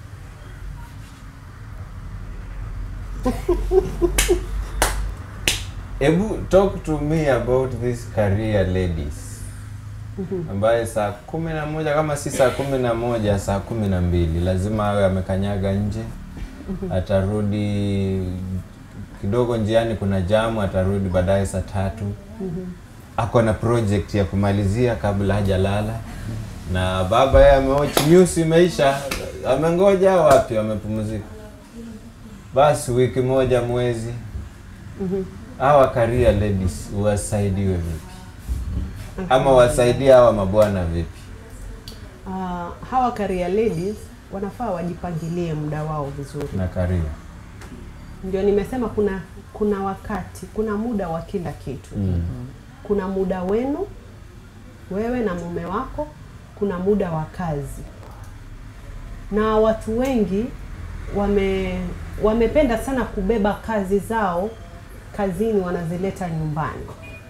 Ebu talk to me about this career ladies ambaye saa kumi na moja kama si saa kumi na moja saa kumi na mbili lazima awe amekanyaga nje atarudi kidogo njiani kuna jamu atarudi baadaye saa tatu ako na project ya kumalizia kabla hajalala na baba yeye ameochi news imeisha amengoja wapi amepumzika basi wiki moja mwezi hawa career ladies wasaidiwe vipi ama wasaidie hawa mabwana vipi Uh, hawa career ladies wanafaa wajipangilie muda wao vizuri. na career Ndio nimesema kuna kuna wakati, kuna muda wa kila kitu. mm. kuna muda wenu wewe na mume wako, kuna muda wa kazi, na watu wengi wame wamependa sana kubeba kazi zao kazini, wanazileta nyumbani,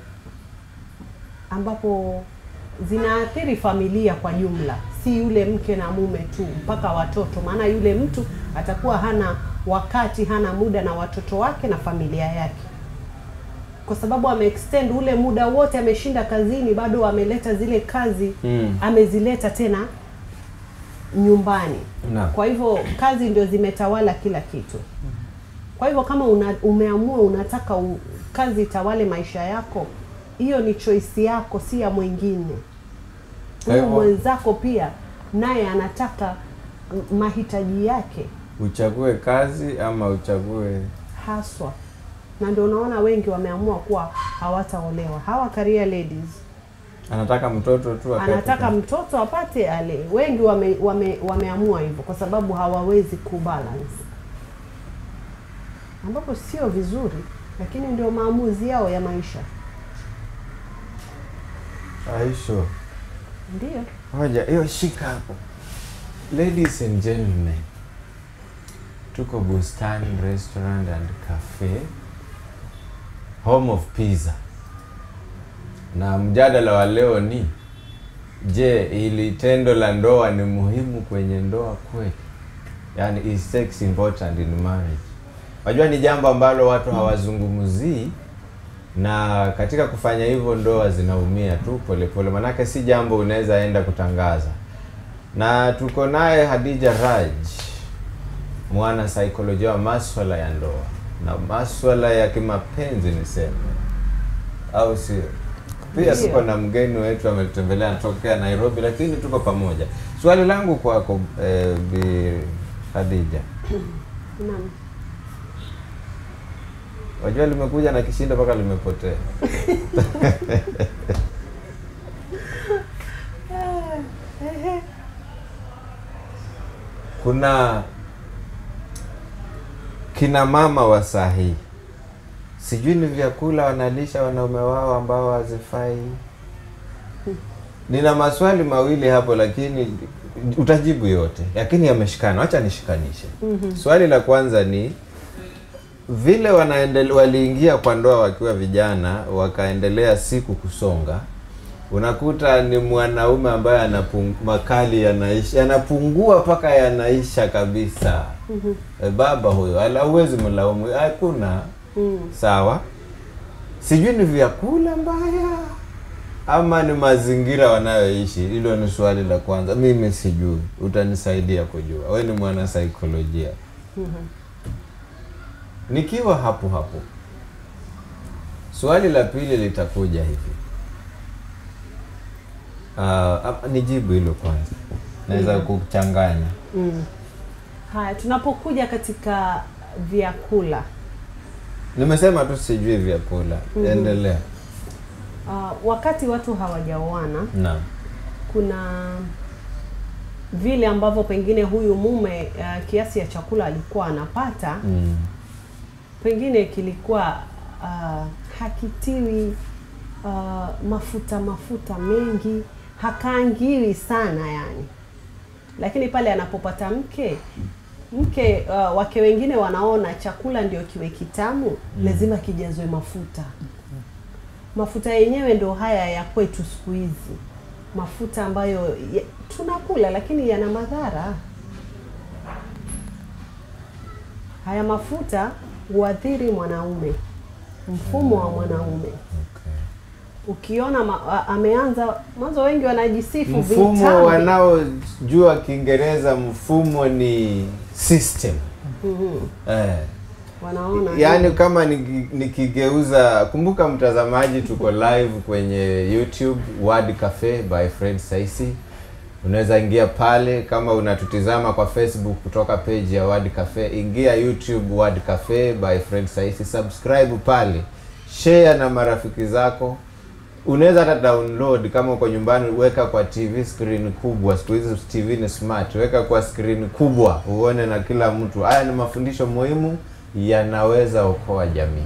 ambapo zinaathiri familia kwa jumla, si yule mke na mume tu, mpaka watoto. Maana yule mtu atakuwa hana wakati, hana muda na watoto wake na familia yake kwa sababu ameextend ule muda wote, ameshinda kazini, bado ameleta zile kazi Mm. amezileta tena nyumbani. Naam. Kwa hivyo kazi ndio zimetawala kila kitu. Kwa hivyo kama una, umeamua unataka u, kazi itawale maisha yako, hiyo ni choice yako, si ya mwingine. Kwa Huyu hivyo- mwenzako pia naye anataka m- mahitaji yake uchague kazi ama uchague haswa, na ndio unaona wengi wameamua kuwa hawataolewa. Hawa career ladies anataka mtoto tu akae anataka peke- mtoto apate ale. Wengi wame, wame, wameamua hivyo kwa sababu hawawezi kubalance, ambapo sio vizuri, lakini ndio maamuzi yao ya maisha. Aisho. Ndio Ngoja, hiyo shika hapo. Ladies and gentlemen, tuko Bustani Restaurant and Cafe, home of pizza, na mjadala wa leo ni je, ili tendo la ndoa ni muhimu kwenye ndoa kweli? Yani, is sex important in marriage? Wajua ni jambo ambalo watu hawazungumzii na katika kufanya hivyo ndoa zinaumia tu polepole, manake si jambo unaweza enda kutangaza. Na tuko naye Hadija Raj, mwana saikolojia wa maswala ya ndoa na maswala ya kimapenzi niseme, au sio? Pia Ndio. tuko na mgeni wetu ametutembelea anatokea Nairobi, lakini tuko pamoja. Swali langu kwako eh, Bi Hadija, naam. wajua limekuja na kishindo mpaka limepotea. kuna kina mama wa saa hii sijui ni vyakula wanalisha wanaume wao ambao hazifai nina maswali mawili hapo lakini utajibu yote lakini yameshikana wacha nishikanishe swali la kwanza ni vile wanaendele, waliingia kwa ndoa wakiwa vijana wakaendelea siku kusonga unakuta ni mwanaume ambaye anapung, makali yanaisha yanapungua mpaka yanaisha kabisa e, baba huyo ala huwezi mlaumu hakuna Mm. sawa sijui ni vyakula mbaya ama ni mazingira wanayoishi hilo ni swali la kwanza mimi sijui utanisaidia kujua we ni mwana saikolojia nikiwa hapo hapo swali la pili litakuja hivi uh, nijibu hilo kwanza naweza kuchanganya Mm. Haya, tunapokuja katika vyakula nimesema tu sijui vyakula endelea uh, wakati watu hawajaoana naam kuna vile ambavyo pengine huyu mume uh, kiasi ya chakula alikuwa anapata mm. pengine kilikuwa uh, hakitiwi uh, mafuta mafuta mengi, hakaangiwi sana yani, lakini pale anapopata mke mke uh, wake wengine wanaona chakula ndio kiwe kitamu, lazima kijazwe mafuta. Mafuta yenyewe ndio haya ya kwetu siku hizi, mafuta ambayo ya, tunakula lakini yana madhara. Haya mafuta huathiri mwanaume, mfumo wa mwanaume. Ukiona ma, a, ameanza mwanzo, wengi wanajisifu Mfumo vitambi. wanaojua Kiingereza, mfumo ni system Mhm. eh. wanaona Yaani kama niki- nikigeuza, kumbuka mtazamaji, tuko live kwenye YouTube Word Cafe by Fred Saisi. Unaweza ingia pale, kama unatutizama kwa Facebook kutoka page ya Word Cafe, ingia YouTube Word Cafe by Fred Saisi, subscribe pale, share na marafiki zako. Unaweza hata download kama uko nyumbani, weka kwa TV screen kubwa. Siku hizi TV ni smart, weka kwa screen kubwa uone na kila mtu. Haya ni mafundisho muhimu yanaweza okoa jamii,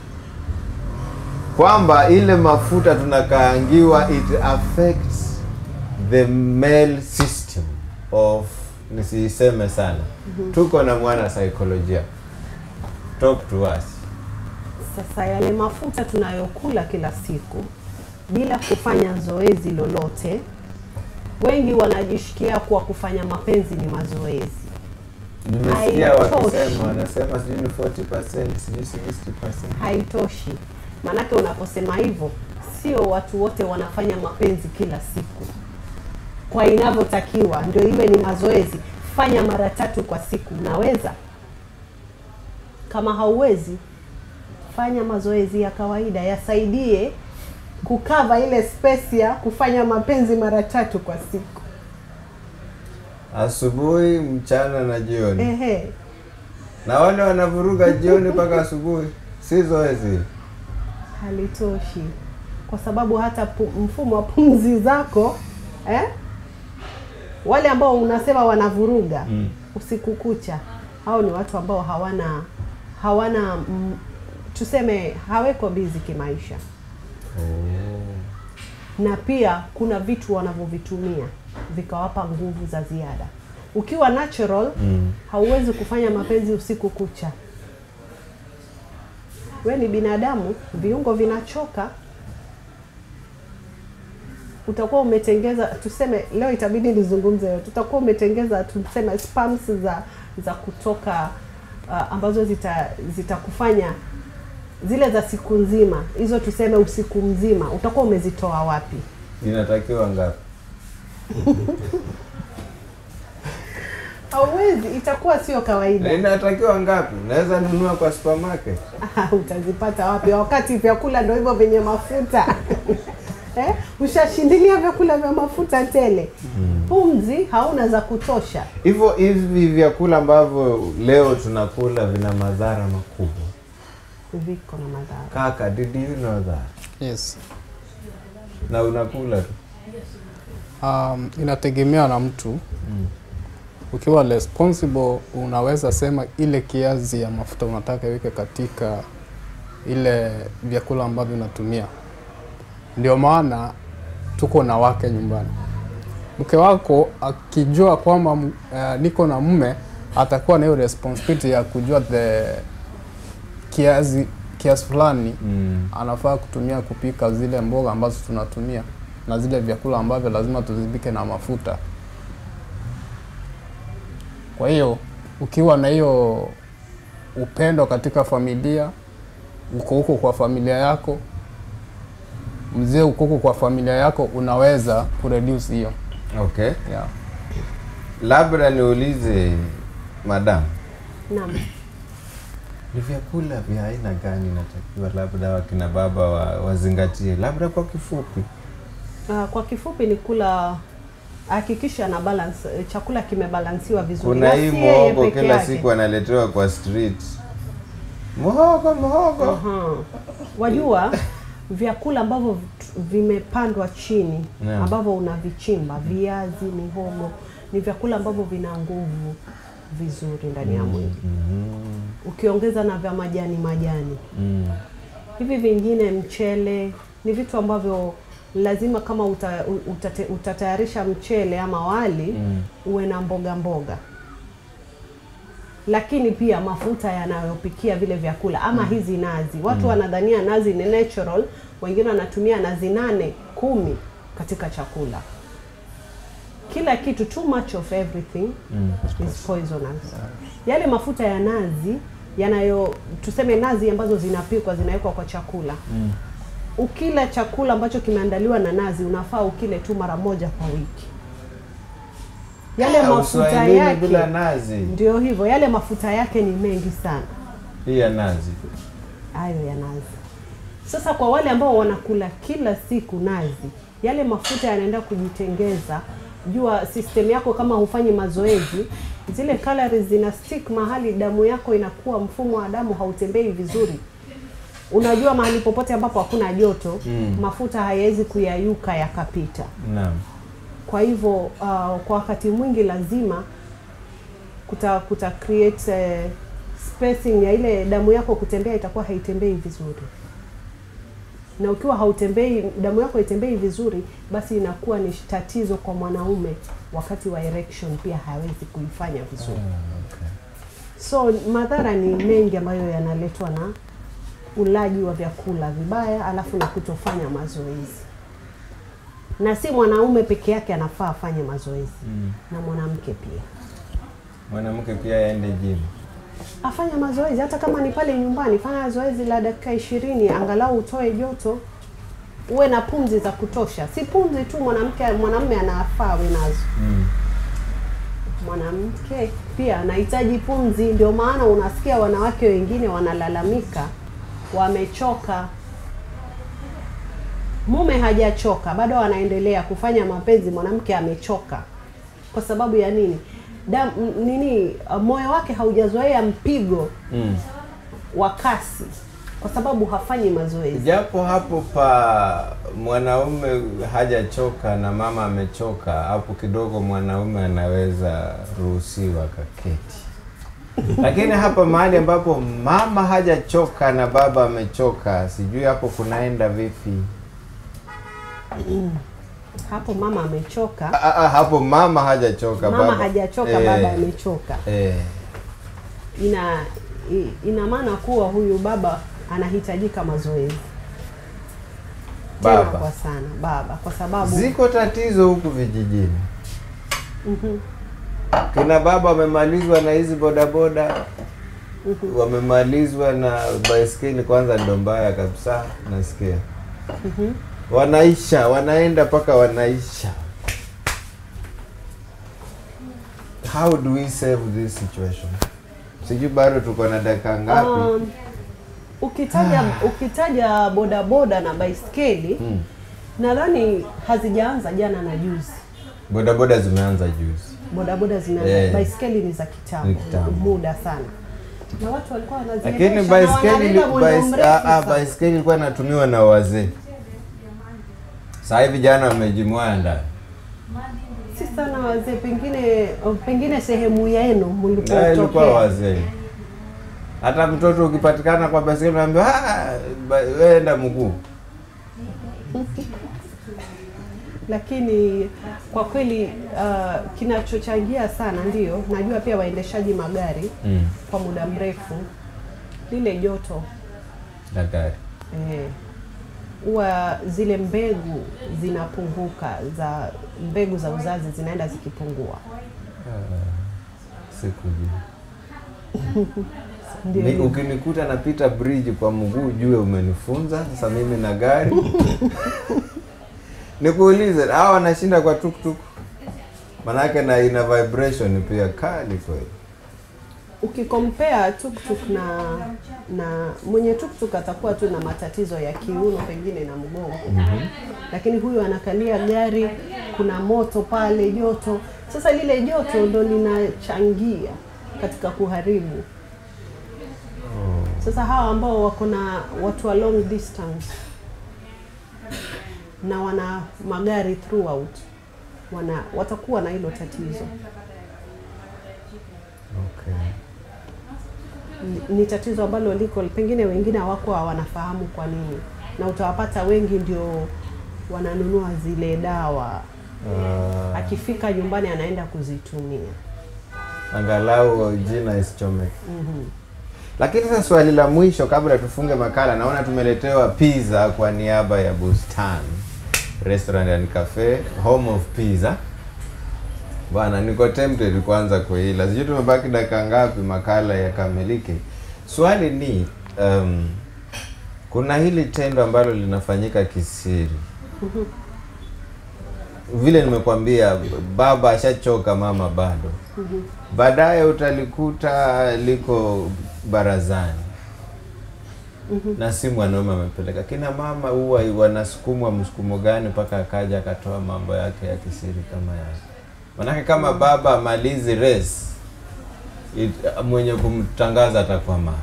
kwamba ile mafuta tunakaangiwa it affects the male system of, nisiseme sana. Tuko na mwana saikolojia, talk to us. Sasa yale mafuta tunayokula kila siku bila kufanya zoezi lolote, wengi wanajishikia kuwa kufanya mapenzi ni mazoezi. Nimesikia Haitoshi. wakisema, wanasema sijui ni 40%, sijui 60%. Haitoshi, maanake unaposema hivyo, sio watu wote wanafanya mapenzi kila siku kwa inavyotakiwa, ndio iwe ni mazoezi. Fanya mara tatu kwa siku, unaweza. Kama hauwezi, fanya mazoezi ya kawaida yasaidie kukava ile space ya kufanya mapenzi mara tatu kwa siku. Asubuhi, mchana na jioni. Ehe, Na wale wanavuruga jioni mpaka asubuhi, si zoezi. halitoshi kwa sababu hata pu, mfumo wa pumzi zako eh? wale ambao unasema wanavuruga Mm. usiku kucha, hao ni watu ambao hawana hawana mm, tuseme haweko bizi kimaisha, na pia kuna vitu wanavyovitumia vikawapa nguvu za ziada. Ukiwa natural Mm. hauwezi kufanya mapenzi usiku kucha. We ni binadamu, viungo vinachoka. Utakuwa umetengeza, tuseme leo itabidi nizungumze yote, utakuwa umetengeza tuseme spams za za kutoka uh, ambazo zita zitakufanya zile za siku nzima, hizo tuseme usiku mzima, utakuwa umezitoa wapi? Inatakiwa ngapi? Hauwezi, itakuwa sio kawaida. Inatakiwa ngapi? Naweza nunua kwa supermarket. Ah, utazipata wapi wakati vyakula ndo hivyo vyenye mafuta eh? Ushashindilia vyakula vya mafuta tele, pumzi hauna za kutosha. Hivyo hivi vyakula ambavyo leo tunakula vina madhara makubwa. Viko na madhara. Kaka, did you know that? Yes. Na unakula tu. Um, inategemea na mtu. Ukiwa responsible unaweza sema ile kiasi ya mafuta unataka iweke katika ile vyakula ambavyo unatumia. Ndio maana tuko na wake nyumbani. Mke wako akijua kwamba uh, niko na mume atakuwa na hiyo responsibility ya kujua the kiasi kiasi fulani Mm. anafaa kutumia kupika zile mboga ambazo tunatumia na zile vyakula ambavyo lazima tuzipike na mafuta. Kwa hiyo ukiwa na hiyo upendo katika familia, uko huko kwa familia yako, mzee uko huko kwa familia yako, unaweza kureduce hiyo Okay. yeah. Labda niulize madam, Naam. ni vyakula vya aina gani inatakiwa labda wakina baba wa, wazingatie labda kwa kifupi? Uh, kwa kifupi ni kula, hakikisha na balance, eh, chakula kimebalansiwa vizuri. Kuna na hii si yeye muhogo peke kila yake. siku analetewa kwa street, muhogo muhogo. Aha. Wajua vyakula ambavyo vit- vimepandwa chini Naam. ambavyo unavichimba, viazi, mihogo, ni vyakula ambavyo vina nguvu vizuri ndani ya mwili. Mhm. ukiongeza na vya majani majani Mm. hivi vingine mchele ni vitu ambavyo lazima kama uta, u- utate, utatayarisha mchele ama wali Mm. uwe na mboga mboga lakini pia mafuta yanayopikia vile vyakula ama hizi nazi watu wanadhania nazi ni natural wengine wanatumia nazi nane kumi katika chakula kila kitu too much of everything Mm. is poisonous. Yale mafuta ya nazi yanayo tuseme nazi ambazo zinapikwa zinawekwa kwa chakula. Mm. Ukila chakula ambacho kimeandaliwa na nazi unafaa ukile tu mara moja kwa wiki. Yale Ah, mafuta Uswahilini yake bila nazi ndio hivyo, yale mafuta yake ni mengi sana hii ya nazi. hayo ya nazi. Sasa kwa wale ambao wanakula kila siku nazi, yale mafuta yanaenda kujitengeza. Jua system yako kama hufanyi mazoezi, zile calories zina stick mahali, damu yako inakuwa, mfumo wa damu hautembei vizuri. Unajua mahali popote ambapo hakuna joto Mm. mafuta hayawezi kuyayuka yakapita. Naam. Kwa hivyo uh, kwa wakati mwingi lazima kuta, kuta create eh, spacing ya ile damu yako kutembea, itakuwa haitembei vizuri, na ukiwa hautembei, damu yako haitembei vizuri, basi inakuwa ni tatizo kwa mwanaume wakati wa erection, pia hawezi kuifanya vizuri. Ah, okay. So madhara ni mengi ambayo yanaletwa na ulaji wa vyakula vibaya, alafu na kutofanya mazoezi. Na si mwanaume peke yake anafaa afanye mazoezi, Mm. na mwanamke pia Mwanamke pia aende gym. afanye mazoezi, hata kama ni pale nyumbani. Fanya zoezi la dakika ishirini, angalau utoe joto, uwe na pumzi za kutosha. Si pumzi tu mwanamke, mwanamume anafaa awe nazo. Mm. mwanamke pia anahitaji pumzi. Ndio maana unasikia wanawake wengine wanalalamika wamechoka, mume hajachoka bado anaendelea kufanya mapenzi, mwanamke amechoka. Kwa sababu ya nini? Dam, m- nini, uh, moyo wake haujazoea mpigo Mm. wa kasi, kwa sababu hafanyi mazoezi. Japo hapo pa mwanaume hajachoka na mama amechoka, hapo kidogo mwanaume anaweza ruhusiwa kaketi. Lakini hapa mahali ambapo mama hajachoka na baba amechoka, sijui hapo kunaenda vipi? Hapo mama amechoka, Ah, ah, hapo mama hajachoka, mama baba hajachoka, eh, baba amechoka. eh, ina i- ina maana kuwa huyu baba anahitajika mazoezi tena Baba. kwa sana baba, kwa sababu Ziko tatizo huku vijijini. Kina baba wamemalizwa na hizi bodaboda, wamemalizwa na baiskeli. Kwanza ndo mbaya kabisa, nasikia wanaisha, wanaenda mpaka wanaisha. How do we save this situation? Sijui bado tuko na dakika ngapi? um, ukitaja ukitaja bodaboda na baiskeli Hmm. nadhani hazijaanza jana na juzi. Bodaboda zimeanza juzi. Bodaboda zimeanza, Eh. baiskeli ni za Ni kitambo, kitambo. muda sana, na watu walikuwa wanaziendesha Lakini na baiskeli wanaenda mwendo bais, mrefu ah, ah, sana. baiskeli ilikuwa inatumiwa na wazee. Sasa hivi jana wamejimwaya ndani. si sana wazee, pengine pengine sehemu yenu Na ilikuwa mlipotokea wazee. Hata mtoto ukipatikana kwa baiskeli unaambiwa "Ah, ba- wewe enda mguu. lakini kwa kweli uh, kinachochangia sana ndio najua pia waendeshaji magari Mm. kwa muda mrefu lile joto Daktari. eh, huwa zile mbegu zinapunguka za mbegu za uzazi zinaenda zikipungua Sikujua. ndio Ni- hivyo. Ukinikuta napita bridge kwa mguu jue umenifunza. Sasa mimi na gari. Nikuulize, hawa wanashinda kwa tuktuk. Manake na ina vibration pia kali kweli. ukikompea tuktuk na na mwenye tuktuk atakuwa tu na matatizo ya kiuno pengine na mgongo lakini huyu anakalia gari kuna moto pale joto sasa lile joto ndo linachangia katika kuharibu sasa hawa ambao wako na watu wa long distance na wana magari throughout wana watakuwa na hilo tatizo Okay. Ni- ni tatizo ambalo liko pengine wengine hawakuwa wanafahamu kwa nini, na utawapata wengi ndio wananunua zile dawa, Ah, akifika nyumbani anaenda kuzitumia. angalau jina isichomeke. Lakini sasa swali la mwisho kabla tufunge makala, naona tumeletewa pizza kwa niaba ya Bustan Restaurant and Cafe, home of pizza. Bwana, niko tempted kuanza kuila. Sijui tumebaki dakika ngapi makala yakamilike. Swali ni um, kuna hili tendo ambalo linafanyika kisiri. Vile nimekwambia, baba ashachoka, mama bado baadaye utalikuta liko barazani na si mwanaume amepeleka. Kina mama huwa wanasukumwa msukumo gani mpaka akaja akatoa mambo yake ya kisiri kama yake? Manake kama baba amalizi race it, mwenye kumtangaza atakuwa mama.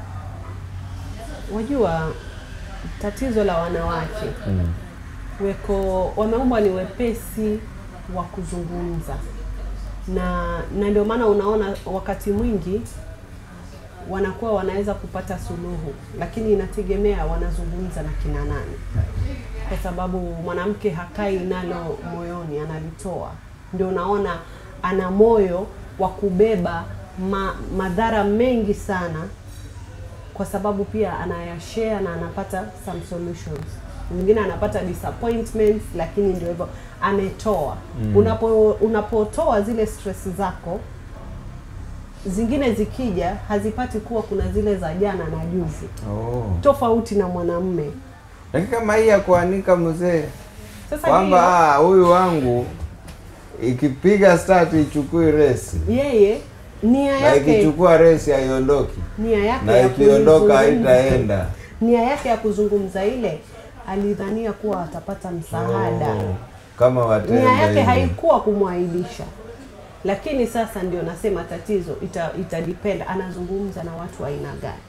Wajua tatizo la wanawake Mm. weko wameumbwa ni wepesi wa kuzungumza na na ndio maana unaona wakati mwingi wanakuwa wanaweza kupata suluhu, lakini inategemea wanazungumza na kina nani, kwa sababu mwanamke hakai nalo moyoni, analitoa. Ndio unaona ana moyo wa kubeba ma, madhara mengi sana kwa sababu pia anayashare na anapata some solutions. Mwingine anapata disappointments, lakini ndio hivyo ametoa. Unapo unapotoa zile stress zako, zingine zikija hazipati kuwa kuna zile za jana na juzi, Oh. tofauti na mwanamume. Lakini kama hii ya kuanika mzee Sasa kwamba hiyo, ah, huyu wangu ikipiga start ichukui resi yeye nia na yake ikichukua resi haiondoki nia yake na ya ikiondoka kuzungumza- haitaenda. nia yake ya kuzungumza ile alidhania kuwa atapata msaada Oh, kama watenda nia yake hivyo. haikuwa kumwaibisha, lakini sasa ndio nasema tatizo ita, ita depend anazungumza na watu wa aina gani.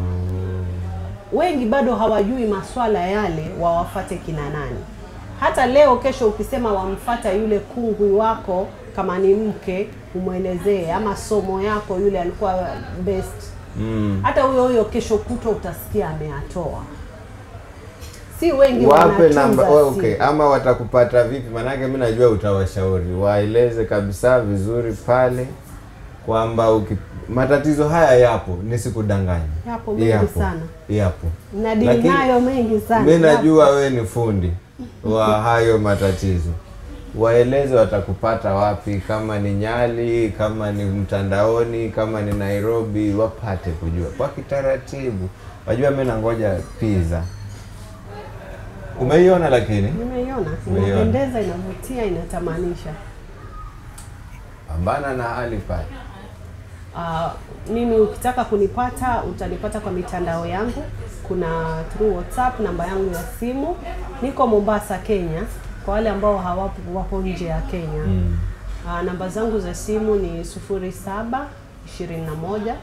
Wengi bado hawajui maswala yale, wawafate kina nani. Hata leo kesho ukisema wamfata yule kungwi wako, kama ni mke umwelezee, ama somo yako yule alikuwa best, Mm. hata huyo huyo kesho kutwa utasikia ameyatoa. Si wengi wape wanatunza namba oh, siri. okay ama watakupata vipi manake mi najua utawashauri waeleze kabisa vizuri pale kwamba uki... matatizo haya yapo nisikudanganya Yapo mengi sana. yapo na dini Lakini nayo mengi sana. mi najua we ni fundi wa hayo matatizo waeleze watakupata wapi kama ni nyali kama ni mtandaoni kama ni nairobi wapate kujua kwa kitaratibu wajua mi nangoja pizza umeiona lakini Nimeiona, Umeiona. inapendeza, inavutia, inatamanisha. pambana na hali pale Uh, mimi ukitaka kunipata utanipata kwa mitandao yangu, kuna through WhatsApp, namba yangu ya simu. Niko Mombasa, Kenya, kwa wale ambao hawapo wapo nje ya Kenya. mm. Uh, namba zangu za simu ni 07 21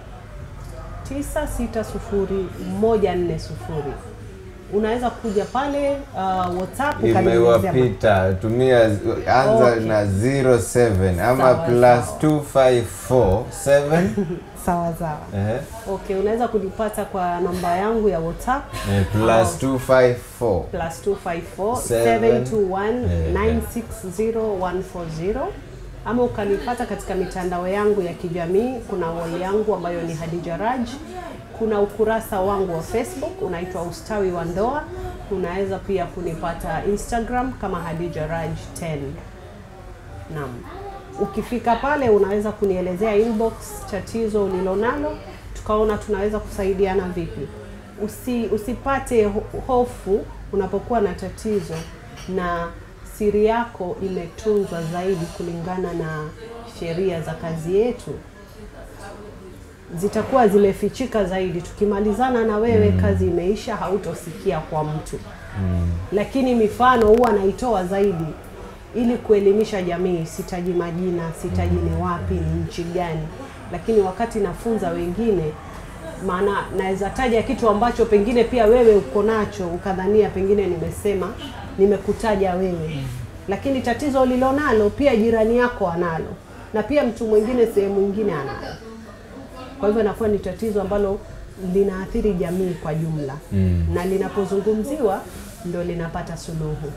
960 140. Unaweza kuja pale uh, WhatsApp ukanielezea imewapita tumia anza Okay. na 07 ama Sawa, plus sawa. 254 7 sawa sawa. eh, Okay, unaweza kunipata kwa namba yangu ya WhatsApp eh, plus 254 plus 254 Seven. 721 960140 ama ukanipata katika mitandao yangu ya kijamii. Kuna wall yangu ambayo ni Hadija Raj, kuna ukurasa wangu wa Facebook unaitwa Ustawi wa Ndoa. Unaweza pia kunipata Instagram kama Hadija Raj 10. Naam. Ukifika pale unaweza kunielezea inbox tatizo ulilonalo, tukaona tunaweza kusaidiana vipi. Usi, usipate ho- hofu unapokuwa na tatizo na siri yako imetunzwa zaidi kulingana na sheria za kazi yetu zitakuwa zimefichika zaidi. Tukimalizana na wewe, kazi imeisha, hautosikia kwa mtu lakini mifano huwa naitoa zaidi ili kuelimisha jamii. Sitaji majina, sitaji ni wapi, ni nchi gani, lakini wakati nafunza wengine, maana naweza taja kitu ambacho pengine pia wewe uko nacho ukadhania pengine nimesema nimekutaja wewe, lakini tatizo ulilonalo pia jirani yako analo, na pia mtu mwingine sehemu nyingine analo. Kwa hivyo inakuwa ni tatizo ambalo linaathiri jamii kwa jumla Mm. na linapozungumziwa ndo linapata suluhu.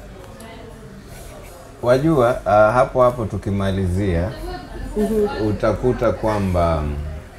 Wajua uh, hapo hapo tukimalizia utakuta kwamba mm,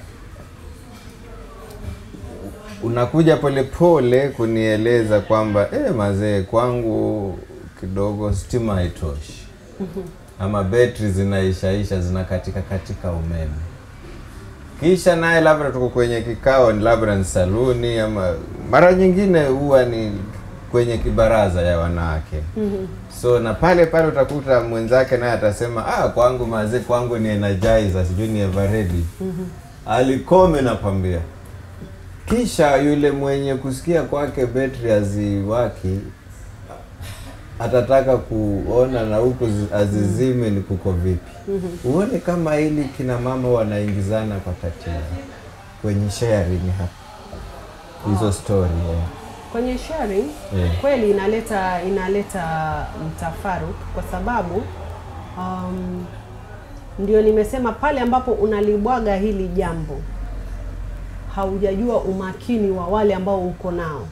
unakuja polepole kunieleza kwamba eh, mazee kwangu kidogo stima haitoshi ama betri zinaishaisha zinakatika katika umeme kisha naye labda tuko kwenye kikao ni labda ni saluni ama mara nyingine huwa ni kwenye kibaraza ya wanawake so na pale pale utakuta mwenzake naye atasema ah, kwangu mazee kwangu ni energizer sijui ni everready alikome nakwambia kisha yule mwenye kusikia kwake betri haziwaki atataka kuona na huku zi- azizime ni kuko vipi huone kama hili kina mama wanaingizana kwa tatizo kwenye sharing hapa hizo story yeah. Kwenye sharing Yeah. kweli inaleta inaleta mtafaruku kwa sababu um, ndio nimesema pale ambapo unalibwaga hili jambo haujajua umakini wa wale ambao uko nao.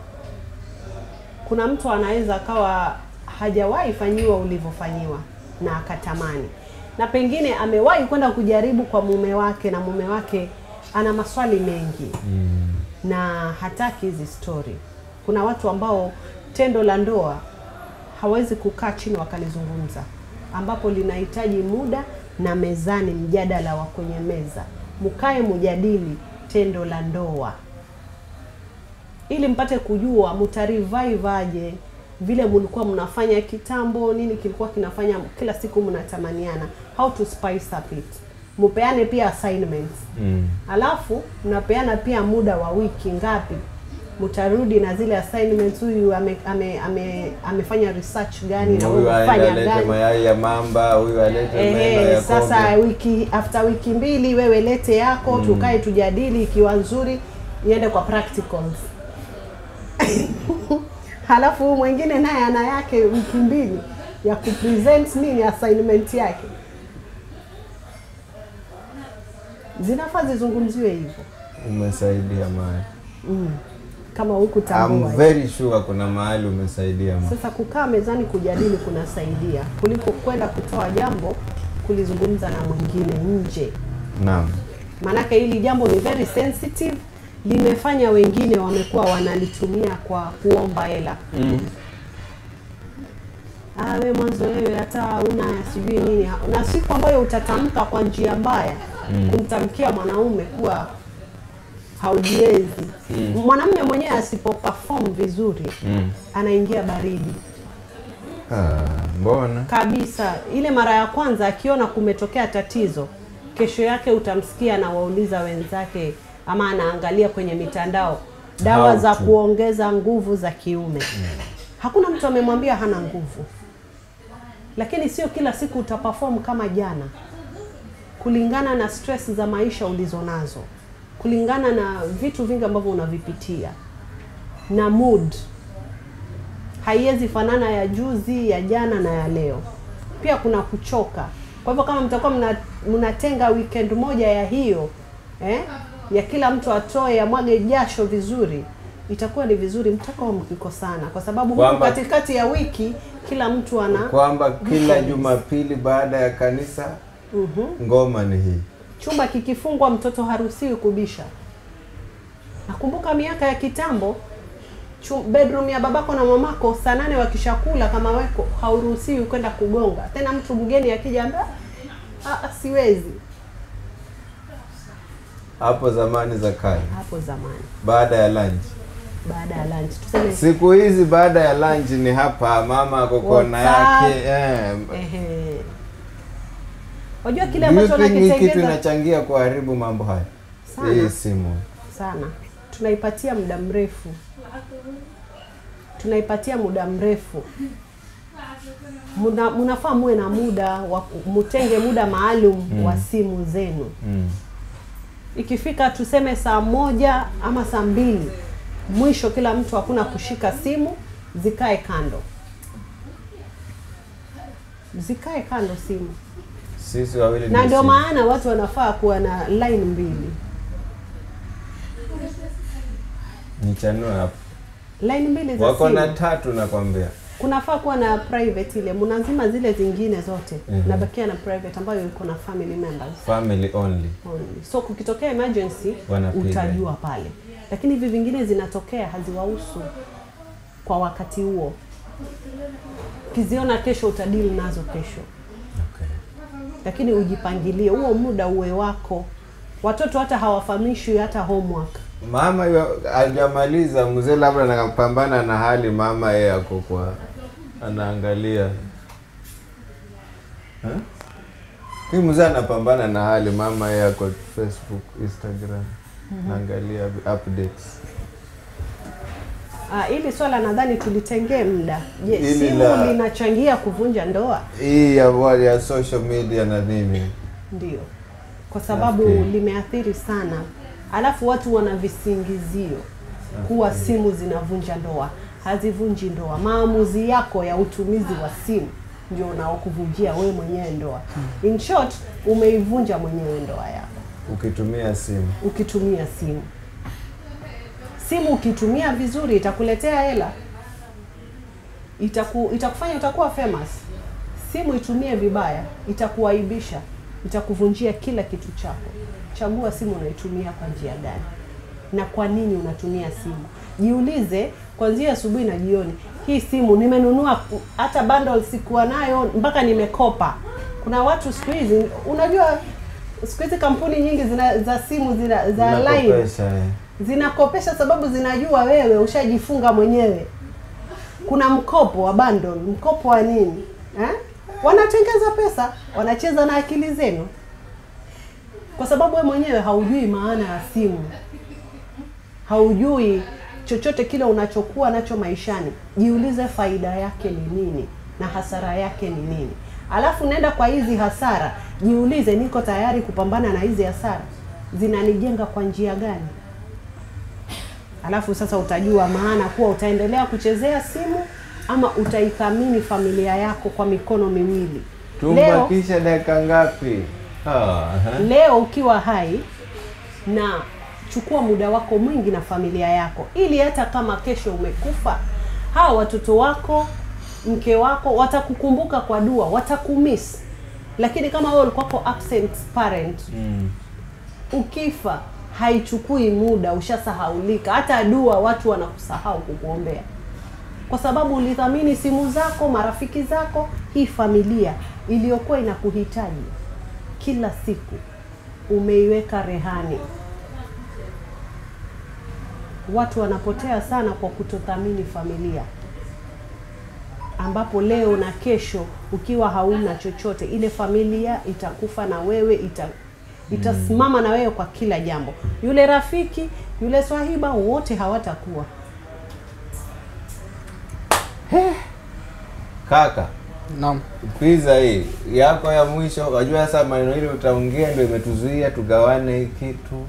Kuna mtu anaweza akawa hajawahi fanyiwa ulivyofanyiwa na akatamani, na pengine amewahi kwenda kujaribu kwa mume wake, na mume wake ana maswali mengi na hataki hizi story. Kuna watu ambao tendo la ndoa hawezi kukaa chini wakalizungumza, ambapo linahitaji muda na mezani, mjadala wa kwenye meza, mkae mujadili tendo la ndoa ili mpate kujua mtarevive aje vile mlikuwa mnafanya kitambo, nini kilikuwa kinafanya kila siku mnatamaniana, how to spice up it. Mupeane pia assignments Mm. alafu mnapeana pia muda wa wiki ngapi mtarudi na zile assignments huyu ame, ame, ame, amefanya research gani na huyu wewe aende umefanya alete gani mayai ya mamba huyu alete meno Ehe, ya sasa kobe wiki after wiki mbili wewe lete yako tukae tujadili ikiwa nzuri iende kwa practicals halafu huyu mwingine naye ana yake wiki mbili ya kupresent nini assignment yake zinafaa zizungumziwe hivyo umesaidia mahali kama huku tambua I'm very sure kuna mahali umesaidia mahali. Sasa kukaa mezani kujadili kunasaidia kuliko kwenda kutoa jambo kulizungumza na mwingine nje. naam Maanake hili jambo ni very sensitive, limefanya wengine wamekuwa wanalitumia kwa kuomba hela. Ah, we mwanzo wewe hata una sijui nini, na siku ambayo utatamka kwa njia mbaya kumtamkia mwanaume kuwa haujiwezi mwanamume mwenyewe asipo perform vizuri anaingia baridi ah, mbona kabisa. Ile mara ya kwanza akiona kumetokea tatizo, kesho yake utamsikia anawauliza wenzake ama anaangalia kwenye mitandao dawa How za to. kuongeza nguvu za kiume. Hakuna mtu amemwambia hana nguvu, lakini sio kila siku utaperform kama jana, kulingana na stress za maisha ulizonazo, kulingana na vitu vingi ambavyo unavipitia na mood haiwezi fanana ya juzi ya jana na ya leo. Pia kuna kuchoka. Kwa hivyo kama mtakuwa mna- mnatenga weekend moja ya hiyo eh, ya kila mtu atoe amwage jasho vizuri, itakuwa ni vizuri mtakao mkikosana, kwa sababu huku Kwamba- katikati ya wiki kila mtu ana kwamba kila Jumapili baada ya kanisa ngoma ni hii chumba kikifungwa, mtoto haruhusiwi kubisha. Nakumbuka miaka ya kitambo chu- bedroom ya babako na mamako saa nane wakishakula kama weko hauruhusiwi kwenda kugonga tena. Mtu mgeni akija ambia "Ah, ah, siwezi. hapo zamani za kale Hapo zamani baada ya lunch baada ya lunch tuseme, siku hizi baada ya lunch ni hapa mama ako kona WhatsApp. yake eh. ehe, wajua kile Do you ambacho think hii kitu nakitengeza inachangia kuharibu mambo haya Sana. hii simu sana, tunaipatia muda mrefu, tunaipatia muda mrefu. Muna, munafaa muwe na muda wa ku- mutenge muda maalum wa simu zenu. mm. Ikifika tuseme saa moja ama saa mbili mwisho, kila mtu hakuna kushika simu, zikae kando, zikae kando simu sisi wawili na ni ndio simu. maana watu wanafaa kuwa na line mbili nichanue hapo line mbili za wako na simu tatu nakwambia kunafaa kuwa na private ile mnazima zile zingine zote Mhm. nabakia na private ambayo iko na family members family only only. so kukitokea emergency Wanapiga. utajua pale lakini hivi vingine zinatokea haziwahusu kwa wakati huo ukiziona kesho utadili nazo kesho okay. lakini ujipangilie huo muda uwe wako watoto hata hawafahamishwi hata homework mama yu- hajamaliza mzee labda anapambana na hali mama yeye ako kwa anaangalia Ha? Hii mzee anapambana na hali mama yeye ako facebook instagram naangalia updates Ah, hili swala nadhani tulitengee muda je Hili simu la- linachangia kuvunja ndoa hii ya, wa- ya social media na nini ndio kwa sababu Nafikiri. limeathiri sana alafu watu wana visingizio kuwa simu zinavunja ndoa hazivunji ndoa maamuzi yako ya utumizi wa simu ndio unaokuvunjia wewe mwenyewe ndoa in short umeivunja mwenyewe ndoa yako ukitumia simu ukitumia simu simu ukitumia vizuri itakuletea hela itaku, itakufanya utakuwa famous simu itumie vibaya itakuaibisha itakuvunjia kila kitu chako chagua simu unaitumia kwa njia gani na kwa nini unatumia simu jiulize kwanzia asubuhi na jioni hii simu nimenunua hata bundle sikuwa nayo mpaka nimekopa kuna watu siku hizi unajua siku hizi kampuni nyingi zina, za simu zina, za line Nakopesha, eh. zinakopesha sababu zinajua wewe ushajifunga mwenyewe kuna mkopo wa bundle mkopo wa nini eh? wanatengeza pesa wanacheza na akili zenu kwa sababu wewe mwenyewe haujui maana ya simu haujui chochote kile unachokuwa nacho maishani jiulize faida yake ni nini na hasara yake ni nini alafu nenda kwa hizi hasara jiulize niko tayari kupambana na hizi hasara zinanijenga kwa njia gani alafu sasa utajua maana kuwa utaendelea kuchezea simu ama utaithamini familia yako kwa mikono miwili leo, tumbakisha dakika ngapi Ah, aha. leo ukiwa hai na chukua muda wako mwingi na familia yako ili hata kama kesho umekufa hawa watoto wako mke wako watakukumbuka kwa dua watakumiss lakini kama wewe ulikuwako absent parent Mm. ukifa haichukui muda ushasahaulika hata dua watu wanakusahau kukuombea kwa sababu ulithamini simu zako marafiki zako hii familia iliyokuwa inakuhitaji kila siku umeiweka rehani watu wanapotea sana kwa kutothamini familia ambapo leo na kesho ukiwa hauna chochote ile familia itakufa na wewe ita itasimama na wewe kwa kila jambo yule rafiki yule swahiba wote hawatakuwa kaka Naam. pizza hii yako ya mwisho wajua sasa maneno hili utaongea ndio imetuzuia tugawane hii kitu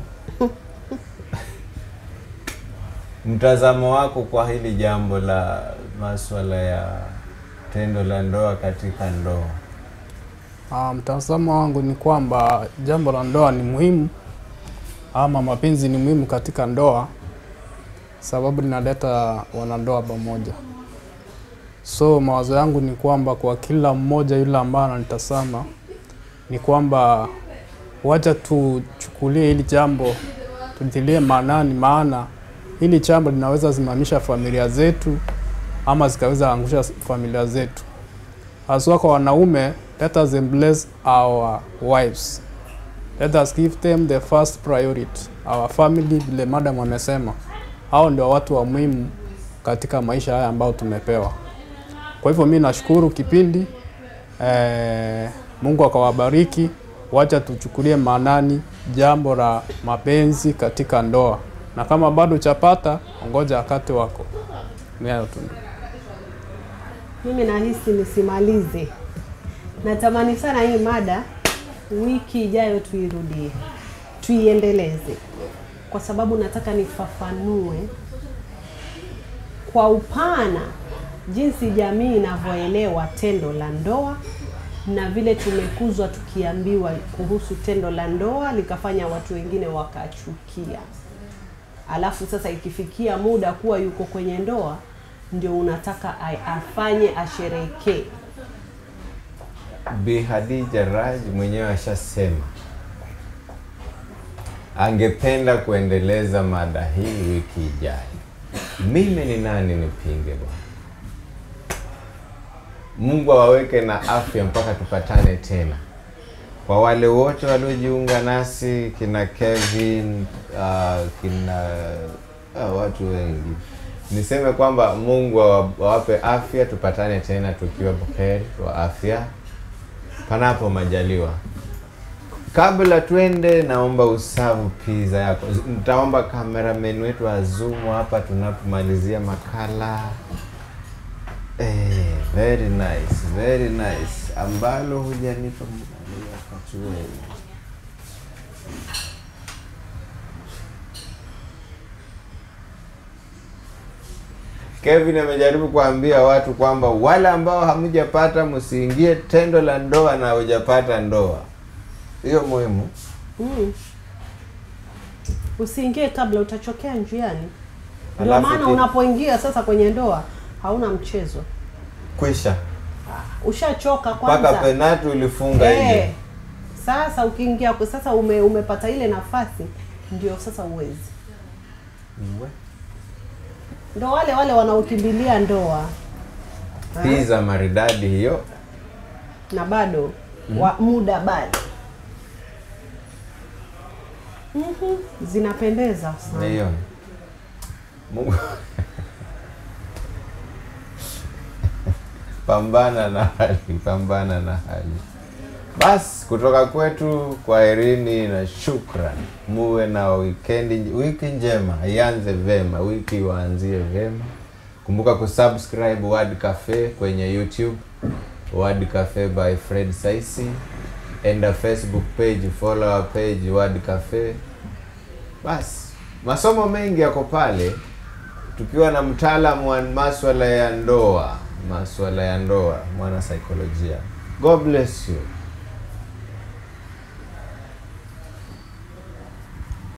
mtazamo wako kwa hili jambo la maswala ya tendo la ndoa katika ndoa Ah, mtazamo wangu ni kwamba jambo la ndoa ni muhimu ama mapenzi ni muhimu katika ndoa, sababu linaleta wanandoa pamoja. So mawazo yangu ni kwamba kwa kila mmoja yule ambaye ananitazama ni kwamba wacha tuchukulie hili jambo tulitilie maanani, maana hili jambo linaweza simamisha familia zetu ama zikaweza angusha familia zetu haswa kwa wanaume, let us embrace our wives. Let us give them the first priority. Our family, vile madam amesema, hao ndio watu wa muhimu katika maisha haya ambayo tumepewa. Kwa hivyo mi nashukuru kipindi eh, Mungu akawabariki. Wacha tuchukulie maanani jambo la mapenzi katika ndoa, na kama bado chapata, ongoja wakati wako. Ni hayo tu. mimi nahisi nisimalize natamani sana hii mada wiki ijayo tuirudie tuiendeleze kwa sababu nataka nifafanue kwa upana jinsi jamii inavyoelewa tendo la ndoa na vile tumekuzwa tukiambiwa kuhusu tendo la ndoa likafanya watu wengine wakachukia alafu sasa ikifikia muda kuwa yuko kwenye ndoa ndio unataka a- afanye asherekee Bi Hadija Raj mwenyewe ashasema angependa kuendeleza mada hii wiki ijayo. Mimi ni nani nipinge bwana? Mungu awaweke na afya mpaka tupatane tena. Kwa wale wote waliojiunga nasi, kina Kevin, uh, kina uh, watu wengi, niseme kwamba Mungu awa- awape afya, tupatane tena tukiwa buheri wa afya panapo majaliwa. Kabla twende, naomba usavu pizza yako. Nitaomba kameramen wetu azumu hapa tunapomalizia makala. Eh, very nice, very nice. Ambalo hujanipa muda wakati wewe. Kevin amejaribu kuambia watu kwamba wale ambao hamjapata msiingie tendo la ndoa na hujapata ndoa. Hiyo muhimu. mm. usiingie kabla utachokea njiani ndio Alafu maana ki- unapoingia sasa kwenye ndoa hauna mchezo Kwisha. ushachoka Mpaka kwanza penati ulifunga Eh, nje. sasa ukiingia sasa ume, umepata ile nafasi ndio sasa uwezi ndo wale wale wanaokimbilia ndoa Ha? Pizza maridadi hiyo. na bado wa muda bado Mhm, zinapendeza sana Naiona. Mungu pambana na hali, pambana na hali. Basi kutoka kwetu kwaherini na shukran. Muwe na wikendi, wiki njema, ianze vema, wiki iwaanzie vema. Kumbuka kusubscribe Word Cafe kwenye YouTube, Word Cafe by Fred Saisi. Enda Facebook page, follow our page Word Cafe. Basi masomo mengi yako pale, tukiwa na mtaalamu wa maswala ya ndoa, maswala ya ndoa, mwana saikolojia. God bless you.